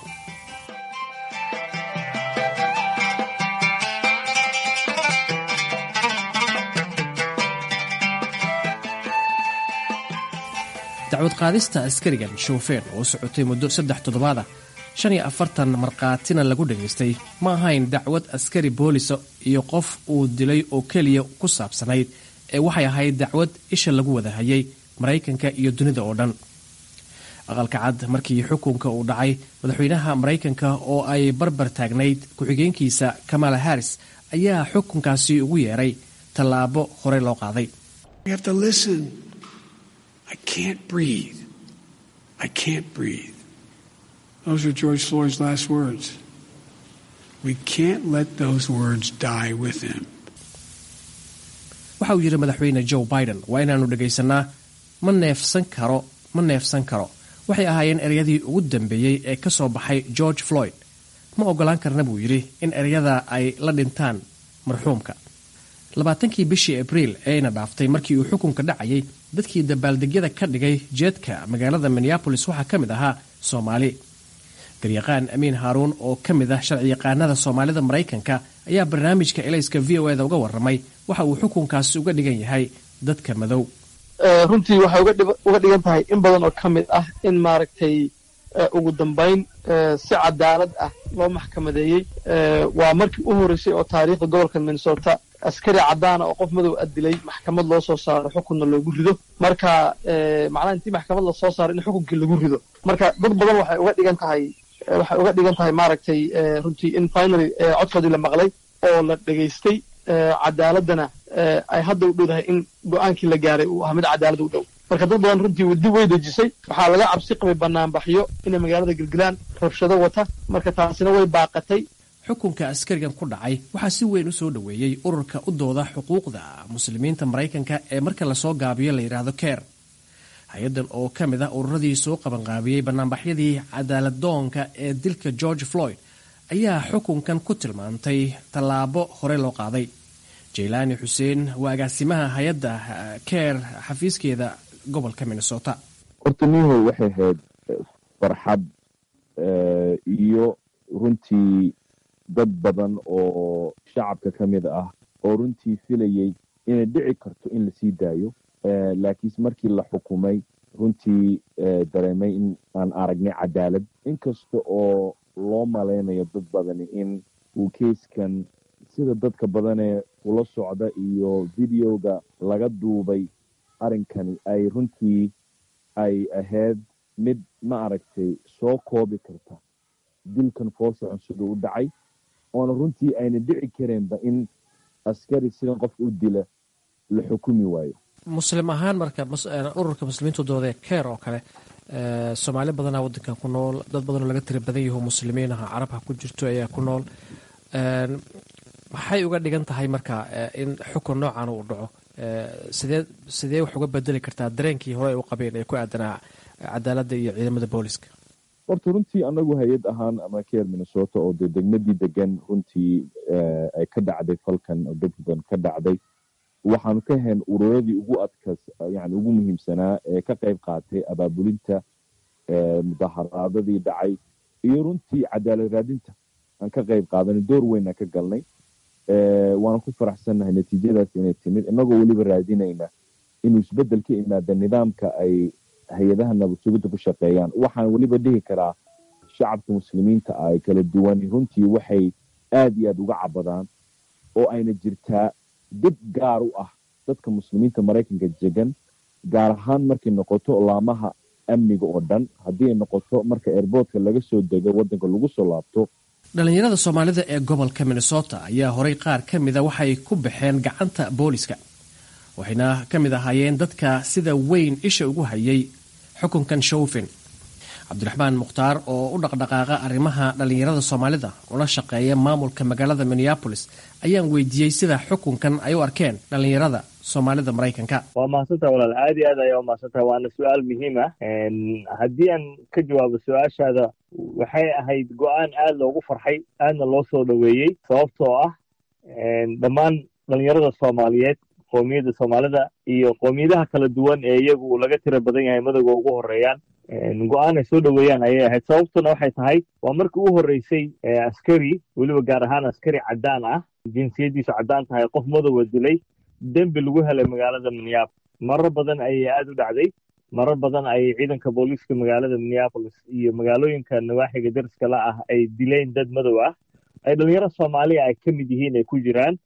U: dacwad qaadista askarigan shoofeer oo socotay muddo saddex toddobaad ah shan iyo afartan markhaatina lagu dhagaystay ma ahayn dacwad askari boolisa iyo qof uu dilay oo keliya ku saabsanayd ee waxay ahayd dacwad isha lagu wada hayay maraykanka iyo dunida oo dhan aqalka cad markii xukunka uu dhacay madaxweynaha maraykanka oo ay barbar taagnayd ku-xigeenkiisa kamala harris ayaa xukunkaasi ugu yeeray tallaabo hore loo qaaday
V: I can't breathe. I can't breathe. Those are George Floyd's last words. We can't let those words die with him.
U: waxa uu yidhi madaxweyne joe biden waa inaannu dhagaysannaa ma neefsan karo ma neefsan karo waxay ahaayeen ereyadii ugu dambeeyey ee ka soo baxay george floyd ma oggolaan karna buu yidhi in ereyada ay la dhintaan marxuumka labaatankii bishii abriil eeyna dhaaftay markii uu xukunka dhacayay dadkii dabaaldegyada ka dhigay jeedka magaalada minneabolis waxaa ka mid ahaa soomaali garyaqaan amiin haaruun oo ka mid ah sharciyaqaanada soomaalida maraykanka ayaa barnaamijka elayska v o eda uga warramay waxa uu xukunkaasi uga dhigan yahay dadka madow
W: runtii waxay uga dhigan tahay in badan oo ka mid ah in maaragtay ugu dambayn si cadaalad ah loo maxkamadeeyey waa markii u horreysay oo taariikhda gobolka minnesota askari caddaana oo qof madow a dilay maxkamad loo soo saaro xukunna loogu rido marka macnaha intii maxkamad lasoo saaro in xukunkii lagu rido marka dad badan waxay uga dhigan tahay waxay uga dhigan tahay maaragtay runtii in finally codkoodii la maqlay oo la dhegaystay cadaaladana ay hadda u dhowdahay in go-aankii la gaaray uu ahaa mid cadaalad u dhow marka dad badan runtii wadi way dejisay waxaa laga cabsi qabay banaanbaxyo inay magaalada gelgelaan rabshado wata marka taasina way baaqatay
U: xukunka askarigan ku dhacay waxaa si weyn u soo dhoweeyey ururka u dooda xuquuqda muslimiinta maraykanka ee marka lasoo gaabiyo la yidhaahdo ker hay-addan oo ka mid ah ururadii soo qabanqaabiyey banaanbaxyadii cadaalad doonka ee dilka george floyd ayaa xukunkan ku tilmaantay tallaabo hore loo qaaday jaylaani xuseen waa agaasimaha hay-adda ker xafiiskeeda gobolka minnesota
X: horta nihow waxay ahayd farxad iyo runtii dad badan oo shacabka ka mid ah oo runtii filayey inay dhici karto in lasii daayo laakiinse markii la xukumay runtii dareemay in aan aragnay cadaalad inkasta oo loo malaynayo dad badani in uu keiskan sida dadka badanee ula socda iyo videoga laga duubay arrinkani ay runtii ay ahayd mid ma aragtay soo koobi karta dilkan foosocon siduu u dhacay oona runtii ayna dhici kareenba in askari sidan qof u dila la xukumi waayo
U: muslim ahaan marka ururka muslimiintu doodee keer oo kale soomaali badanaa wadankan ku nool dad badanoo laga tira badan yaho muslimiin aha carabha ku jirto ayaa ku nool maxay uga dhigan tahay marka in xukun noocan uu dhaco sidee sidee wax uga bedeli kartaa dareenkii hore ay u qabeen ee ku aadanaa cadaaladda iyo ciidamada booliska
X: horta runtii anagu hay-ad ahaan ama keer minnesota oo dee degmadii degan runtii ay ka dhacday falkan oo dad badan ka dhacday waxaanu ka hayn ururadii ugu adkas yani ugu muhiimsanaa ee ka qayb qaatay abaabulinta mudaharaadadii dhacay iyo runtii cadaalad raadinta aan ka qayb qaadanay door weyn aan ka galnay waana ku faraxsannahay natiijadaas inay timid inagoo weliba raadinayna inuu isbedel ka imaada nidaamka ay hay-adaha nabadsugidda ku shaqeeyaan waxaan weliba dhihi karaa shacabka muslimiinta ah ay kala duwan runtii waxay aad iyo aad uga cabadaan oo ayna jirtaa dib gaar u ah dadka muslimiinta maraykanka degan gaar ahaan markay noqoto laamaha amniga oo dhan haddii ay noqoto marka airboortka laga soo dego waddanka lagu soo laabto
U: dhallinyarada soomaalida ee gobolka minnesota ayaa horay qaar ka mida waxay ku baxeen gacanta booliska waxayna ka mid ahaayeen dadka sida weyn isha ugu hayay xukunkan showfin cabdiraxmaan mukhtaar oo u dhaqdhaqaaqa arrimaha dhallinyarada soomaalida ula shaqeeya maamulka magaalada minneabolis ayaan weydiiyey sida xukunkan ay u arkeen dhallinyarada soomaalida maraykanka
B: waa mahadsantaha walaal aad iyo aad ayaa umahadsantaha waana su-aal muhiim ah haddii aan ka jawaabo su-aashaada waxay ahayd go-aan aad loogu farxay aadna loo soo dhoweeyey sababtoo ah dhammaan dhalinyarada soomaaliyeed qoomiyadda soomaalida iyo qoomiyadaha kala duwan ee iyagu laga tira badan yahay madowga ugu horeeyaan go-aan ay soo dhoweeyaan ayay ahayd sababtuna waxay tahay waa markii u horreysay askari weliba gaar ahaan askari caddaan ah jinsiyaddiisu caddaan tahay qof madowa dilay dembi lagu helay magaalada minneapolis marar badan ayay aada u dhacday marar badan ayay ciidanka booliiska magaalada minneapolis iyo magaalooyinka nawaaxiga dariska la ah ay dileen dad madow ah ay dhalinyaro soomaaliya ay ka mid yihiin ay ku jiraan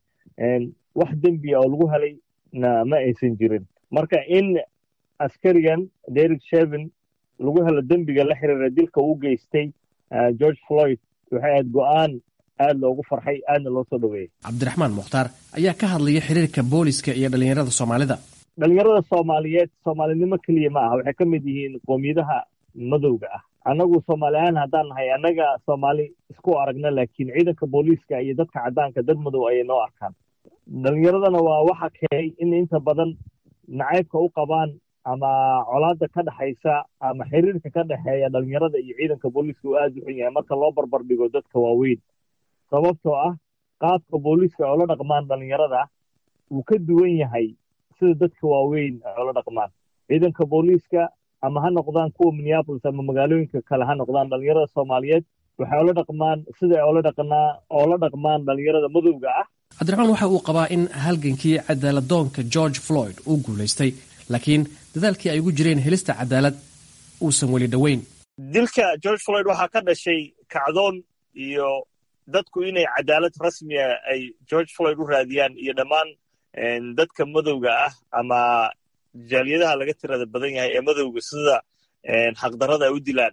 B: wax dembiya oo lagu helay na ma aysan jirin marka in askarigan derek shevin lagu helo dembiga la xiriira dilka uu geystay george floyd waxay ahayd go-aan aada loogu farxay aadna loo soo dhoweeyey
U: cabdiraxmaan mukhtaar ayaa ka hadlaya xiriirka booliska iyo dhallinyarada soomaalida
B: dhalinyarada soomaaliyeed soomaalinimo keliya ma aha waxay ka mid yihiin qoomiyadaha madowga ah annagu soomaali ahaan haddaan nahay annaga soomaali isku aragna laakiin ciidanka booliiska iyo dadka caddaanka dad madow ayay noo arkaan dhalinyaradana waa waxa keenay in inta badan nacaybka u qabaan ama colaada ka dhexaysa ama xiriirka ka dhexeeya dhalinyarada iyo ciidanka booliiska uu aada u xun yahay marka loo barbar dhigo dadka waaweyn sababtoo ah qaabka booliiska ay ula dhaqmaan dhalinyarada wuu ka duwan yahay sida dadka waaweyn ay ula dhaqmaan ciidanka booliiska ama ha noqdaan kuwa minneapolis ama magaalooyinka kale ha noqdaan dhalinyarada soomaaliyeed waxay ula dhaqmaan sida ay ula dhaqnaa oola dhaqmaan dhalinyarada madowga ah
U: cabdiraxmaan waxa uu qabaa in halgankii cadaaladoonka george floyd uu guulaystay laakiin dadaalkii ay ugu jireen helista cadaalad uusan weli dhoweyn
B: dilka george floyd waxaa ka dhashay kacdoon iyo dadku inay cadaalad rasmiya ay george floyd u raadiyaan iyo dhammaan dadka madowga ah ama jaaliyadaha laga tirada badan yahay ee madowga sida xaqdarrada ay u dilaan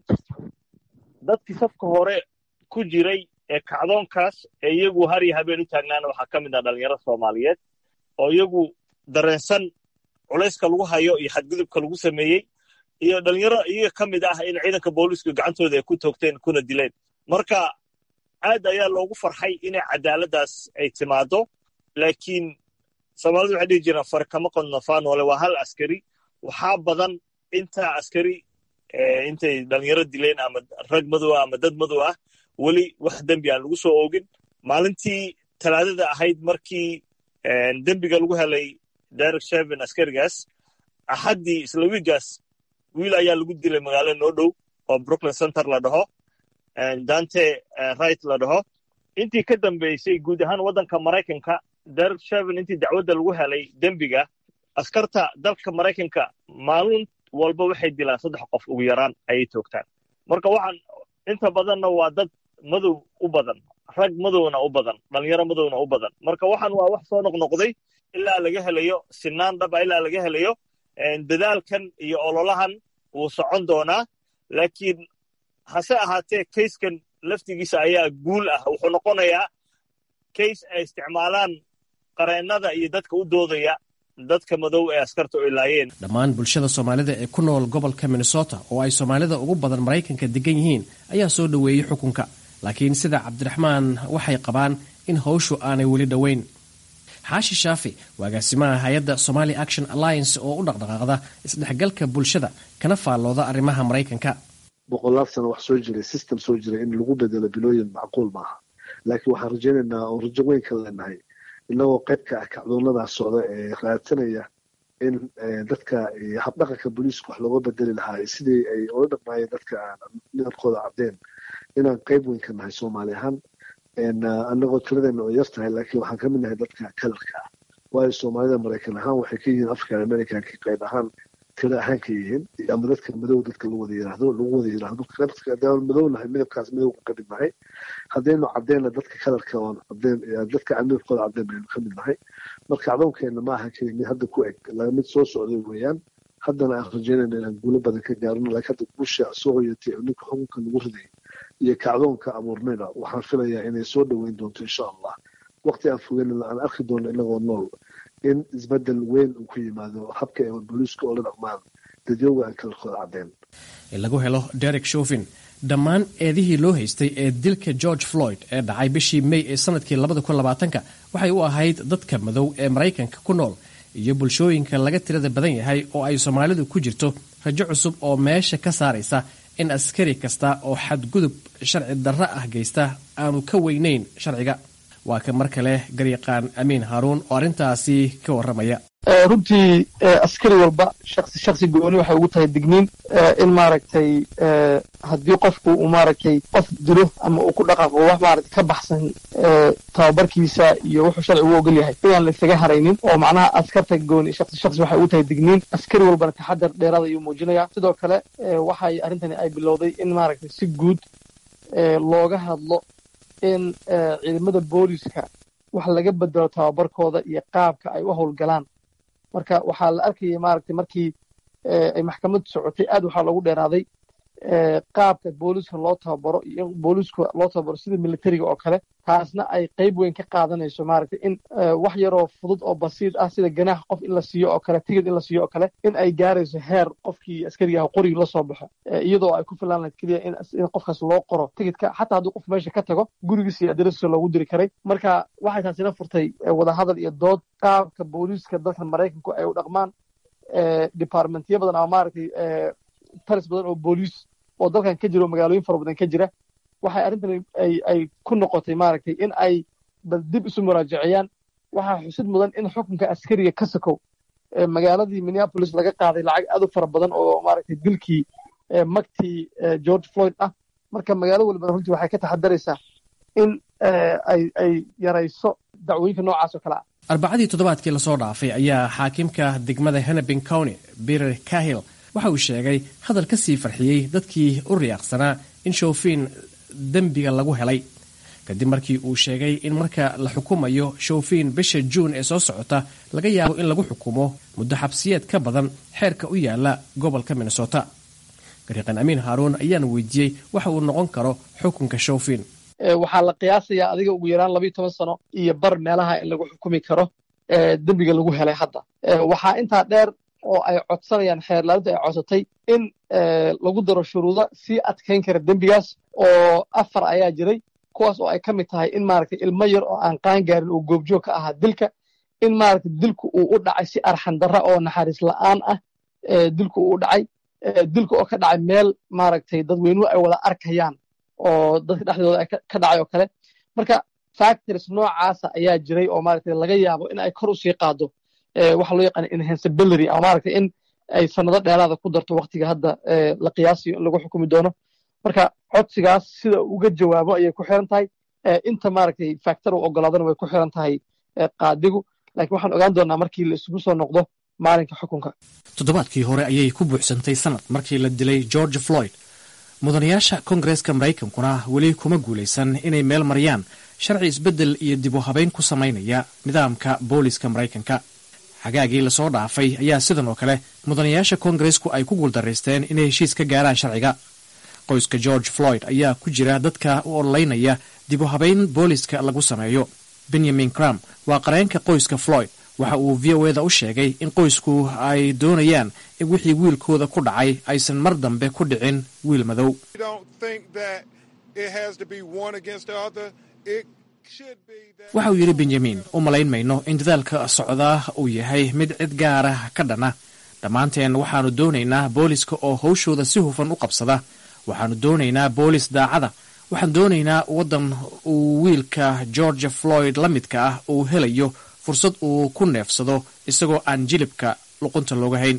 B: dadkii safka hore ku jiray ee kacdoonkaas ee iyagu har iyo habeen u taagnaana waxaa ka mid ah dhalinyaro soomaaliyeed oo iyagu dareensan culayska lagu hayo iyo xadgudubka lagu sameeyey iyo dhalinyaro iyaga ka mid ah in ciidanka booliisku gacantooda ay ku toogteen kuna dileen marka aad ayaa loogu farxay inay cadaaladdaas ay timaado laakiin soomaalidu waxay dhihi jiraan far kama qodno faanoole waa hal askari waxaa badan intaa askari intay dhalinyaro dileen ama rag madow ah ama dad madow ah weli wax dembi aan lagu soo oogin maalintii talaadada ahayd markii dembiga lagu helay derek shevin askarigaas axaddii isla wiigaas wiil ayaa lagu dilay magaalada noo dhow oo brooklyn center la dhaho dante right la dhaho intii ka dambeysay guud ahaan waddanka maraykanka derek shevin intii dacwadda lagu helay dembiga askarta dalka maraykanka maalin walba waxay dilaan saddex qof ugu yaraan ayay toogtaan marka waxaan inta badanna waa dad madow u badan rag madowna u badan dhalinyaro madowna u badan marka waxaan waa wax soo noqnoqday ilaa laga helayo sinaan dhaba ilaa laga helayo dadaalkan iyo ololahan wuu socon doonaa laakiin hase ahaatee kayskan laftigiisa ayaa guul ah wuxuu noqonayaa kays ay isticmaalaan qareennada iyo dadka u doodaya dadka madow ee askarta u ilaayeen
U: dhammaan bulshada soomaalida ee ku nool gobolka minnesota oo ay soomaalida ugu badan maraykanka degan yihiin ayaa soo dhoweeyey xukunka laakiin sida cabdiraxmaan waxay qabaan in howshu aanay weli dhoweyn xaashi shaafi waa agaasimaha hay-adda somali action alliance oo u dhaqdhaqaaqda isdhexgalka bulshada kana faallooda arrimaha maraykanka
F: boqolaal sano wax soo jiray system soo jiray in lagu bedelo bilooyin macquul maaha laakiin waxaan rajaynaynaa oo rajo weyn ka leenahay inagoo qayb ka ah kacdoonadaas socda ee raadsanaya in dadka habdhaqanka booliiska wax looga bedeli lahaa sidii ay ola dhaqmaayeen dadka midabkooda caddeen inaan qayb weyn ka nahay soomaali ahaan anagoo tiradeena oo yar tahay laakiin waxaan ka mid nahay dadka kalarka ah waayo soomaalida maraykan ahaan waxay ka yihiin african americanka qayb ahaan tira ahaan ka yihiin ama dadka madow dadka lagu wada yiraahdo lagu wada yiraahdo hadaan madow nahay midabkaas midowga ka mid nahay haddaynu caddeena dadka kalarka oon cadeen dadka midabkooda cadeen baynu ka mid nahay marka acdoonkeena ma aha keli mid hadda ku eg mid soo socday weeyaan haddana aan rajeynayna inaan guulo badan ka gaarno laakiin hadda guusha soo hoyatay oo ninka xukunka lagu riday iyo kacdoonka abuurnayna waxaan filayaa inay soo dhoweyn doonto insha allah waqti aan fogeynana aan arki doono inagoo nool in isbedel weyn uu ku yimaado habka ee booliiska oo la dhaqmaan dadyowga aan kalarkooda caddeen
U: in lagu helo derek shofin dhammaan eedihii loo haystay ee dilka george floyd ee dhacay bishii may ee sanadkii labadakunlabaatanka waxay u ahayd dadka madow ee maraykanka ku nool iyo bulshooyinka laga tirada badan yahay oo ay soomaalidu ku jirto rajo cusub oo meesha ka saaraysa in askari kasta oo xadgudub sharci darro ah geysta aanu ka weynayn sharciga waa ka mar kale garyaqaan amiin haaruun oo arrintaasi ka warramaya
W: runtii askari walba shaksi shaksi gooni waxay ugu tahay digniin in maaragtay haddii qofku uu maaragtay qof dilo ama uu ku dhaqaaqo wax maaragtay ka baxsan tababarkiisa iyo wuxuu sharcigu u ogol yahay inaan la isaga haraynin oo macnaha askarta gooni shaksi shaksi waxay ugu tahay digniin askari walbana taxadar dheeraada ayuu muujinayaa sidoo kale waxay arrintani ay bilowday in maaragtay si guud looga hadlo in ciidamada booliska wax laga bedelo tababarkooda iyo qaabka ay u howlgalaan marka waxaa la arkayay maaragtay markii ay maxkamaddu socotay aad waxaa loogu dheeraaday qaabka booliska loo tababaro iyo booliska loo tababaro sida militariga oo kale taasna ay qayb weyn ka qaadanayso maaragtay in wax yaroo fudud oo basiid ah sida ganaax qof in la siiyo oo kale tigid in la siiyo oo kale in ay gaarayso heer qofkii askariga ah qorigii la soo baxo iyadoo ay ku filaan lahayd keliya in qofkaas loo qoro tigidka xataa haddii qof meesha ka tago gurigiisa iyo adarasiisa loogu diri karay marka waxay taasina furtay wadahadal iyo dood qaabka booliiska dalkan maraykanku ay u dhaqmaan departmentyo badan ama maaragtay taris badan oo booliis oo dalkan ka jira oo magaalooyin fara badan ka jira waxay arrintani ay ay ku noqotay maaragtay in ay bal dib isu muraajaciyaan waxaa xusid mudan in xukunka askariga ka sakow magaaladii minneapolis laga qaaday lacag aad u fara badan oo maaragtay dilkii magtii george floyd ah marka magaalo walbana runtii waxay ka taxadaraysaa in ay ay yarayso dacwooyinka noocaas oo kale ah
U: arbacadii toddobaadkii lasoo dhaafay ayaa xaakimka degmada hennepin county peter cahill waxa uu sheegay hadal ka sii farxiyey dadkii u riyaaqsanaa in showfiin dembiga lagu helay kadib markii uu sheegay in marka la xukumayo showfiin bisha juun ee soo socota laga yaabo in lagu xukumo muddo xabsiyeed ka badan xeerka u yaala gobolka minnesota gariiqan amiin haaruun ayaan weydiiyey waxa uu noqon karo xukunka showfiin
W: waxaa la qiyaasayaa adiga ugu yaraan labayo toban sano iyo bar meelaha in lagu xukumi karo dembiga lagu helay hadda waxaa intaa dheer oo ay codsanayaan xeerlaalintu ay codsatay in lagu daro shuruudo sii adkayn kara dembigaas oo afar ayaa jiray kuwaas oo ay ka mid tahay in maaragtay ilmo yar oo aan qaan gaarin uu goobjoog ka ahaa dilka in maaragtay dilku uu u dhacay si arxan darra oo naxariis la'aan ah dilku uu u dhacay dilka oo ka dhacay meel maaragtay dadweynuhu ay wada arkayaan oo dadka dhexdooda ay ka dhacay oo kale marka factors noocaasa ayaa jiray oo maaragtay laga yaabo in ay kor u sii qaado waxa loo yaqaana enhanceability ama maaragtay in ay sanado dheeraada ku darto waktiga hadda la qiyaasiyo in lagu xukumi doono marka codsigaas sida uga jawaabo ayay ku xiran tahay inta maaragtay factor u ogolaadana way ku xiran tahay qaadigu laakiin waxaan ogaan doonaa markii la isugu soo noqdo maalinka xukunka
U: toddobaadkii hore ayay ku buuxsantay sanad markii la dilay george floyd mudanayaasha kongareeska maraykankuna weli kuma guulaysan inay meel mariyaan sharci isbeddel iyo dib u habayn ku samaynaya nidaamka booliska maraykanka xagaagii lasoo dhaafay ayaa sidan oo kale mudanayaasha kongareesku ay ku guuldaraysteen inay heshiis ka gaaraan sharciga qoyska george floyd ayaa ku jira dadka u ololeynaya dib u habayn booliska lagu sameeyo benyamin cram waa qareenka qoyska floyd waxa uu v o eda u sheegay in qoysku ay doonayaan in wixii wiilkooda ku dhacay aysan mar dambe ku dhicin wiil madow waxa uu yidhi benyamin u malayn mayno in dadaalka socdaa uu yahay mid cid gaara ka dhana dhammaanteen waxaannu doonaynaa booliska oo hawshooda si hufan u qabsada waxaannu doonaynaa boolis daacada waxaan doonaynaa waddan uu wiilka georgia floyd la midka ah uu helayo fursad uu ku neefsado isagoo aan jilibka luqunta looga hayn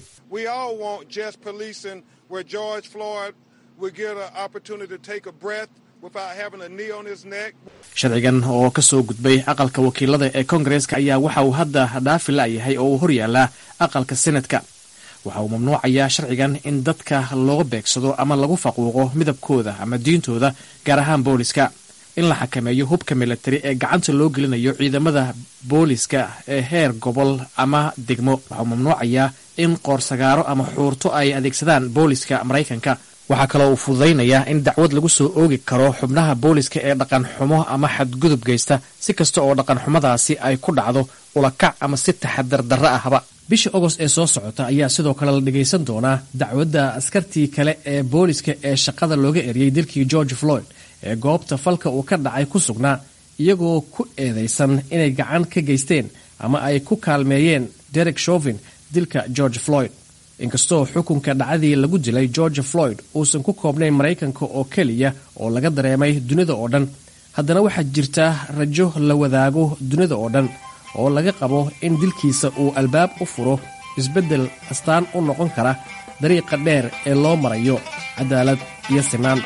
U: sharcigan oo ka soo gudbay aqalka wakiilada ee kongareeska ayaa waxa uu hadda dhaafi la'yahay oo uu horyaalaa aqalka senatka waxa uu mamnuucayaa sharcigan in dadka loo beegsado ama lagu faquuqo midabkooda ama diintooda gaar ahaan booliska in la xakameeyo hubka milatari ee gacanta loo gelinayo ciidamada booliska ee heer gobol ama degmo waxa uu mamnuucayaa in qoorsagaaro ama xuurto ay adeegsadaan booliska maraykanka waxaa kaloo uu fududaynayaa in dacwad lagu soo oogi karo xubnaha booliska ee dhaqan xumo ama xadgudub geysta si kasta oo dhaqan xumadaasi ay ku dhacdo ulakac ama si taxadar darro ahba bisha ogost ee soo socota ayaa sidoo kale la dhagaysan doonaa dacwadda askartii kale ee booliska ee shaqada looga eriyey dilkii george floyd ee goobta falka uu ka dhacay ku sugnaa iyagoo ku eedaysan inay gacan ka geysteen ama ay ku kaalmeeyeen derek shovin dilka george floyd inkastoo xukunka dhacdii lagu dilay george floyd uusan ku koobnayn maraykanka oo keliya oo laga dareemay dunida oo dhan haddana waxaa jirta rajo la wadaago dunida oo dhan oo laga qabo in dilkiisa uu albaab u furo isbeddel astaan u noqon kara dariiqa dheer ee loo marayo cadaalad iyo sinaan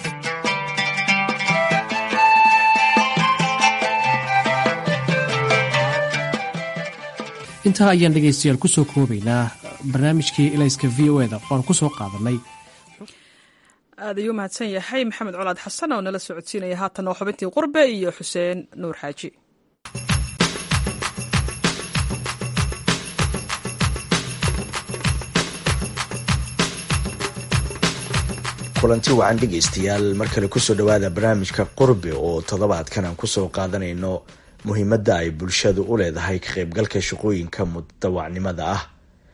U: intaa ayaan dhegaystayaal kusoo koobaynaa barnaamijkii ilayska v o eda oan kusoo qaadanay
A: aad ayuu mahadsan yahay maxamed colaad xasan oo nala socodsiinaya haatan oo xubintii qurbe iyo xuseen nuur xaaji
G: kulanti wacan dhegaystayaal mar kale kusoo dhowaada barnaamijka qurbe oo toddobaadkan aan kusoo qaadanayno muhiimadda ay bulshadu u leedahay ka qaybgalka shaqooyinka mutadawacnimada ah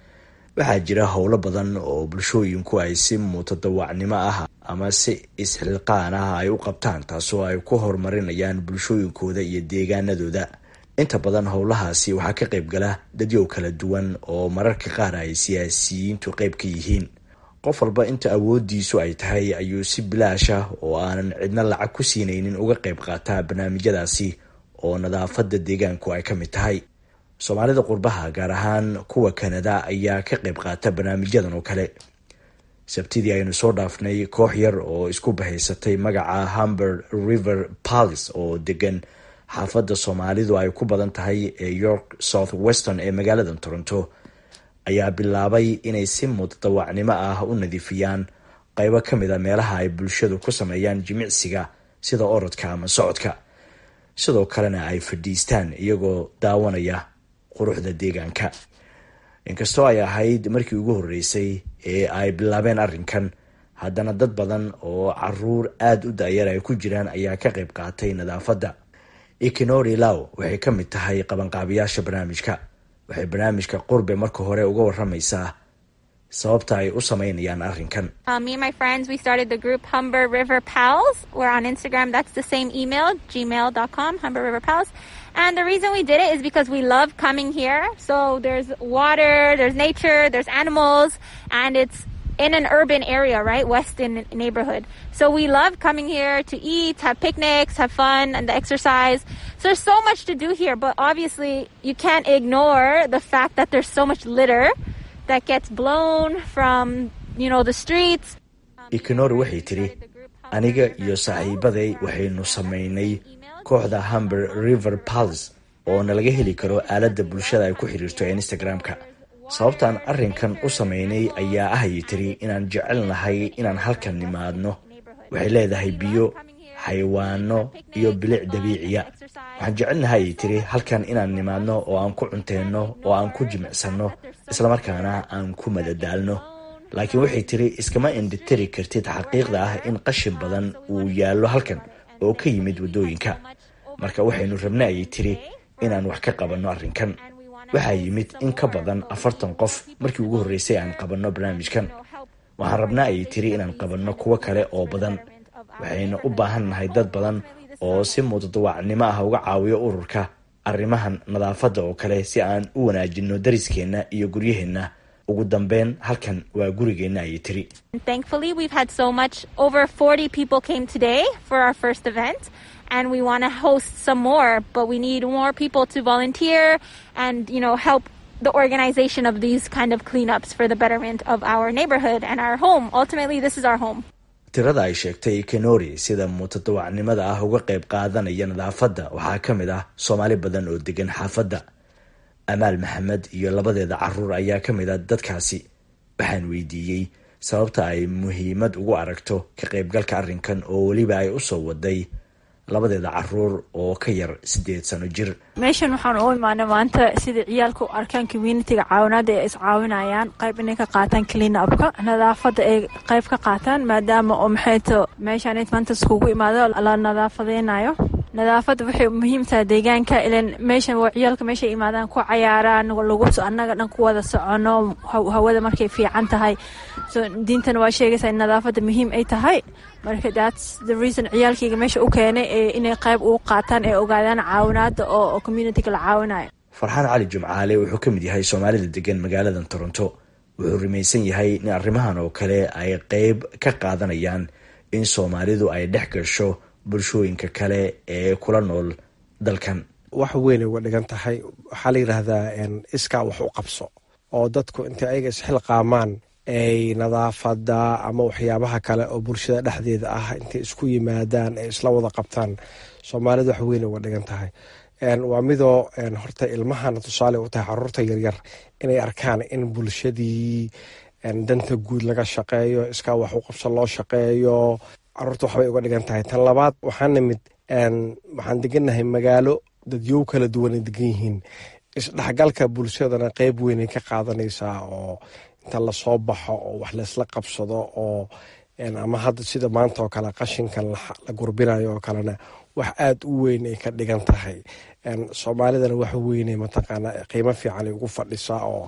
G: waxaa jira howlo badan oo bulshooyinku ay si mutadawacnimo ah ama si isxilqaan ah ay u qabtaan taasoo ay ku horumarinayaan bulshooyinkooda iyo deegaanadooda inta badan howlahaasi waxaa ka qaybgala dadyow kala duwan oo mararka qaar ay siyaasiyiintu qayb ka yihiin qof walba inta awoodiisu ay tahay ayuu si bilaash ah oo aanan cidna lacag ku siinaynin uga qayb qaataa barnaamijyadaasi oo nadaafada deegaanku ay ka mid tahay soomaalida qurbaha gaar ahaan kuwa kanada ayaa ka qayb qaata barnaamijyadan oo kale sabtidii aynu soo dhaafnay koox yar oo isku bahaysatay magaca humber river pals oo degan xaafadda soomaalidu ay ku badan tahay ee york south western ee magaalada toronto ayaa bilaabay inay si mutadawacnimo ah u nadiifiyaan qaybo ka mid a meelaha ay bulshadu ku sameeyaan jimicsiga sida orodka ama socodka sidoo kalena ay fadhiistaan iyagoo daawanaya quruxda deegaanka inkastoo ay ahayd markii ugu horreysay ee ay bilaabeen arrinkan haddana dad badan oo caruur aada u da-yar ay ku jiraan ayaa ka qayb qaatay nadaafadda ikinori law waxay ka mid tahay qabanqaabiyaasha barnaamijka waxay barnaamijka qurbe marka hore uga waramaysaa sababta ay u sameynayaan arrinkan
I: me and my friends we started the group humber river pals we're on instagram that's the same email gmail.com humber river pals and the reason we did it is because we love coming here so there's water there's nature there's animals and it's in an urban area right weston neighborhood so we love coming here to eat have picnics have fun and the exercise so there's so much to do here but obviously you can't ignore the fact that there's so much litter that gets blown from you know the streets
G: ikinori waxay tidhi aniga iyo saaxiibaday waxaynu samaynay kooxda humber river pals oo nalaga heli karo aaladda bulshada ay ku xidhiirto ee instagram-ka sababtaan arrinkan u samaynay ayaa ahayay tiri inaan jecelnahay inaan halkan nimaadno waxay leedahay biyo xayawaano iyo bilic dabiiciya waxaan jecelnahay ayay tiri halkan inaan nimaadno oo aan ku cunteenno oo aan ku jimicsanno islamarkaana aan ku madadaalno laakiin waxay tiri iskama indhitiri kartid xaqiiqda ah in qashin badan uu yaallo halkan oo ka yimid waddooyinka marka waxaynu rabna ayay tiri inaan wax ka qabanno arrinkan waxaa yimid in ka badan afartan qof markii ugu horreysay aan qabanno barnaamijkan waxaan rabnaa ayay tiri inaan qabanno kuwo kale oo badan waxayna u baahan nahay dad badan oo si mutadawacnimo ah uga caawiyo ururka arrimahan nadaafadda oo kale si aan u wanaajinno dariskeenna iyo guryaheenna ugu dambeyn halkan waa gurigeenna ayay tiri
I: thankfully we've had so much over 40 people came today for our first event and we want to host some more but we need more people to volunteer and you know help the organization of these kind of cleanups for the betterment of our neighborhood and our home ultimately this is our home
G: tirada ay sheegtay kenori sida mutadawacnimada ah uga qayb qaadanaya nadaafadda waxaa ka mid ah soomaali badan oo degan xaafadda amaal maxamed iyo labadeeda caruur ayaa ka mid a dadkaasi waxaan weydiiyey sababta ay muhiimad ugu aragto ka qaybgalka arrinkan oo weliba ay u soo waday labadeeda caruur oo ka yar siddeed sano jir
E: meeshan waxaan u imaanay maanta sida ciyaalka u arkaan communitiga caawinaada ay iscaawinayaan qayb inay ka qaataan clean upka nadaafada ay qayb ka qaataan maadaama oo maxayto meeshaan maanta iskugu imaado la nadaafadeynayo nadaafada waxay muhiim tahay deegaanka ilan meeshan waa ciyaalka meeshay imaadaan ku cayaaraan lagu annaga dhan ku wada socono hawada markay fiican tahay so diintana waa sheegaysaa in nadaafada muhiim ay tahay marka thats the reason ciyaalkayga meesha u keenay inay qayb uu qaataan ee ogaadaan caawinaada oo communitiga la caawinayo
G: farxaan cali jumcaale wuxuu ka mid yahay soomaalida degan magaaladan toronto wuxuu rumaysan yahay in arrimahan oo kale ay qeyb ka qaadanayaan in soomaalidu ay dhex gasho bulshooyinka kale ee kula nool dalkan
J: wax weynay uga dhigan tahay waxaa la yidhaahdaa iskaa wax u qabso oo dadku intay ayaga isxilqaamaan ay nadaafada ama waxyaabaha kale oo bulshada dhexdeeda ah intay isku yimaadaan ay isla wada qabtaan soomaalida wax weynay uga dhigan tahay waa midoo horta ilmahana tusaale u tahay caruurta yaryar inay arkaan in bulshadii danta guud laga shaqeeyo iskaa wax u qabso loo shaqeeyo caruurta waxbay uga dhigan tahay tan labaad waxaan nimid waxaan degannahay magaalo dadyow kala duwanay degan yihiin isdhexgalka bulshadana qeyb weynay ka qaadanaysaa oo inta lasoo baxo oo wax laysla qabsado oo ama hadda sida maanta oo kale qashinkan la gurbinayo oo kalena wax aada u weyn ay ka dhigan tahay soomaalidana wax weynay mataqaana qiimo fiican ay ugu fadhisaa oo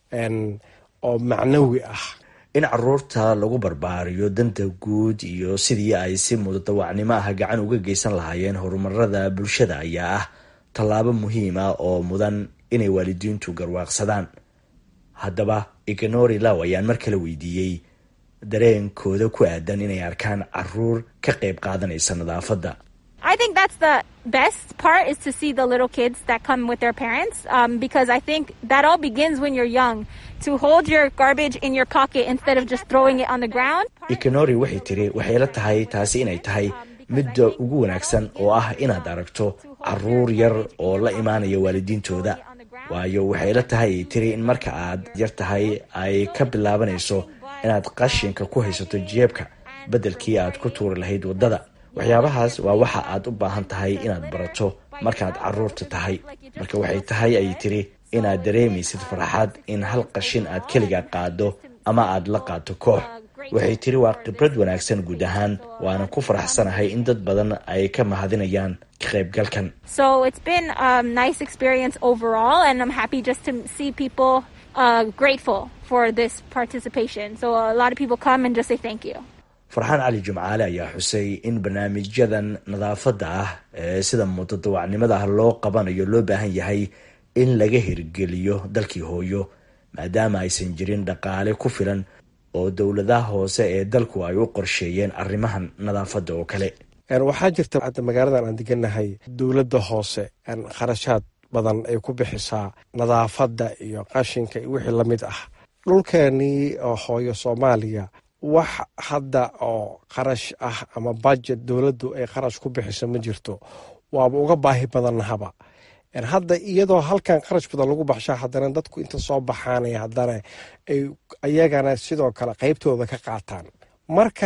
J: oo macnawi ah
G: in caruurta lagu barbaariyo danta guud iyo sidii ay si mudadawacnimo ah gacan uga geysan lahaayeen horumarada bulshada ayaa ah tallaabo muhiim ah oo mudan inay waalidiintu garwaaqsadaan haddaba ignori law ayaan mar kale weydiiyey dareenkooda ku aadan inay arkaan caruur ka qayb qaadanaysa nadaafadda
I: I think that's the best part is to see the little kids that come with their parents um, because I think that all begins when you're young. To hold your garbage in your pocket instead of just throwing it on the ground.
G: ikonori waxay tiri waxay la tahay taasi inay tahay midda ugu wanaagsan oo ah inaad aragto caruur yar oo la imaanaya waalidiintooda waayo waxay la tahay ay tiri in marka aad yar tahay ay ka bilaabanayso inaad qashinka ku haysato jeebka beddelkii aad ku tuuri lahayd waddada waxyaabahaas waa waxa aad u baahan tahay inaad barato markaad caruurta tahay marka waxay tahay ay tiri inaad dareemaysid farxad in hal qashin aad keliga qaado ama aad la qaato koox waxay tiri waa khibrad wanaagsan guud ahaan waana ku faraxsanahay in dad badan ay ka mahadinayaan ka qaybgalkan
I: So it's been a nice experience overall, and I'm happy just to see people uh, grateful for this participation. So a lot of people come and just say thank you.
G: farxaan cali jumcaale ayaa xusay in barnaamijyadan nadaafadda ah ee sida mutadawacnimada ah loo qabanayo loo baahan yahay in laga hirgeliyo dalkii hooyo maadaama aysan jirin dhaqaale ku filan oo dowladaha hoose ee dalku ay u qorsheeyeen arrimahan nadaafadda oo kale
J: waxaa jirta hadda magaaladan aan deganahay dowladda hoose kharashaad badan ay ku bixisaa nadaafadda iyo qashinka iyo wixii lamid ah dhulkeenii oo hooyo soomaaliya wax hadda oo qarash ah ama budget dowladdu ay qarash ku bixiso ma jirto waaba uga baahi badannahaba hadda iyadoo halkan qarash badan lagu baxshaa haddana dadku inta soo baxaanay haddana ay ayagana sidoo kale qeybtooda ka qaataan marka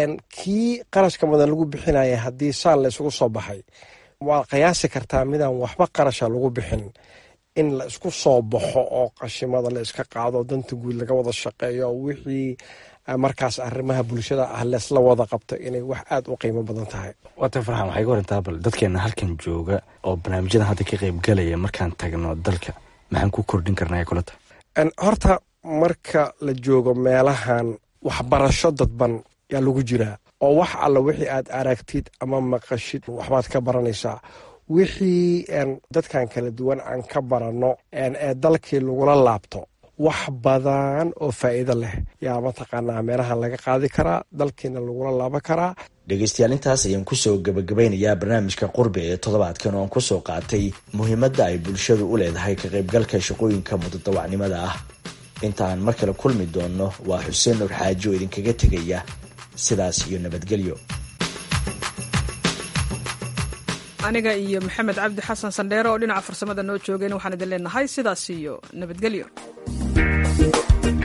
J: kii qarashka badan lagu bixinaya haddii saan la isugu soo baxay waad qiyaasi kartaa midaan waxba qarasha lagu bixin in la isku soo baxo oo qashimada la iska qaado danta guud laga wada shaqeeyo wixii markaas arrimaha bulshada ah leesla wada qabto inay wax aada u qiimo badan tahay
K: waata farxan waxay ga warantaa bal dadkeena halkan jooga oo barnaamijyadan hadda ka qayb galaya markaan tagno dalka maxaan ku kordhin karnaa kulata
J: horta marka la joogo meelahan waxbarasho dadban yaa lagu jiraa oo wax alla wixii aad aragtid ama maqashid waxbaad ka baranaysaa wixii dadkan kala duwan aan ka baranno ee dalkii lagula laabto wax badan oo faa'iido leh yaa mataqaanaa meelahan laga qaadi karaa dalkiina lagula laaban karaa
G: dhegaystayaal intaas ayaan kusoo gabagabeynayaa barnaamijka qurbi ee toddobaadkan oo aan kusoo qaatay muhiimadda ay bulshadu u leedahay ka qaybgalka shaqooyinka mudadawacnimada ah inta aan mar kale kulmi doonno waa xuseen nur xaaji oo idinkaga tegaya sidaas iyo nabadgelyo
A: aniga iyo maxamed cabdi xasan sandheere oo dhinaca farsamada noo joogeen waxaan idin leenahay sidaas iyo nabadgelyo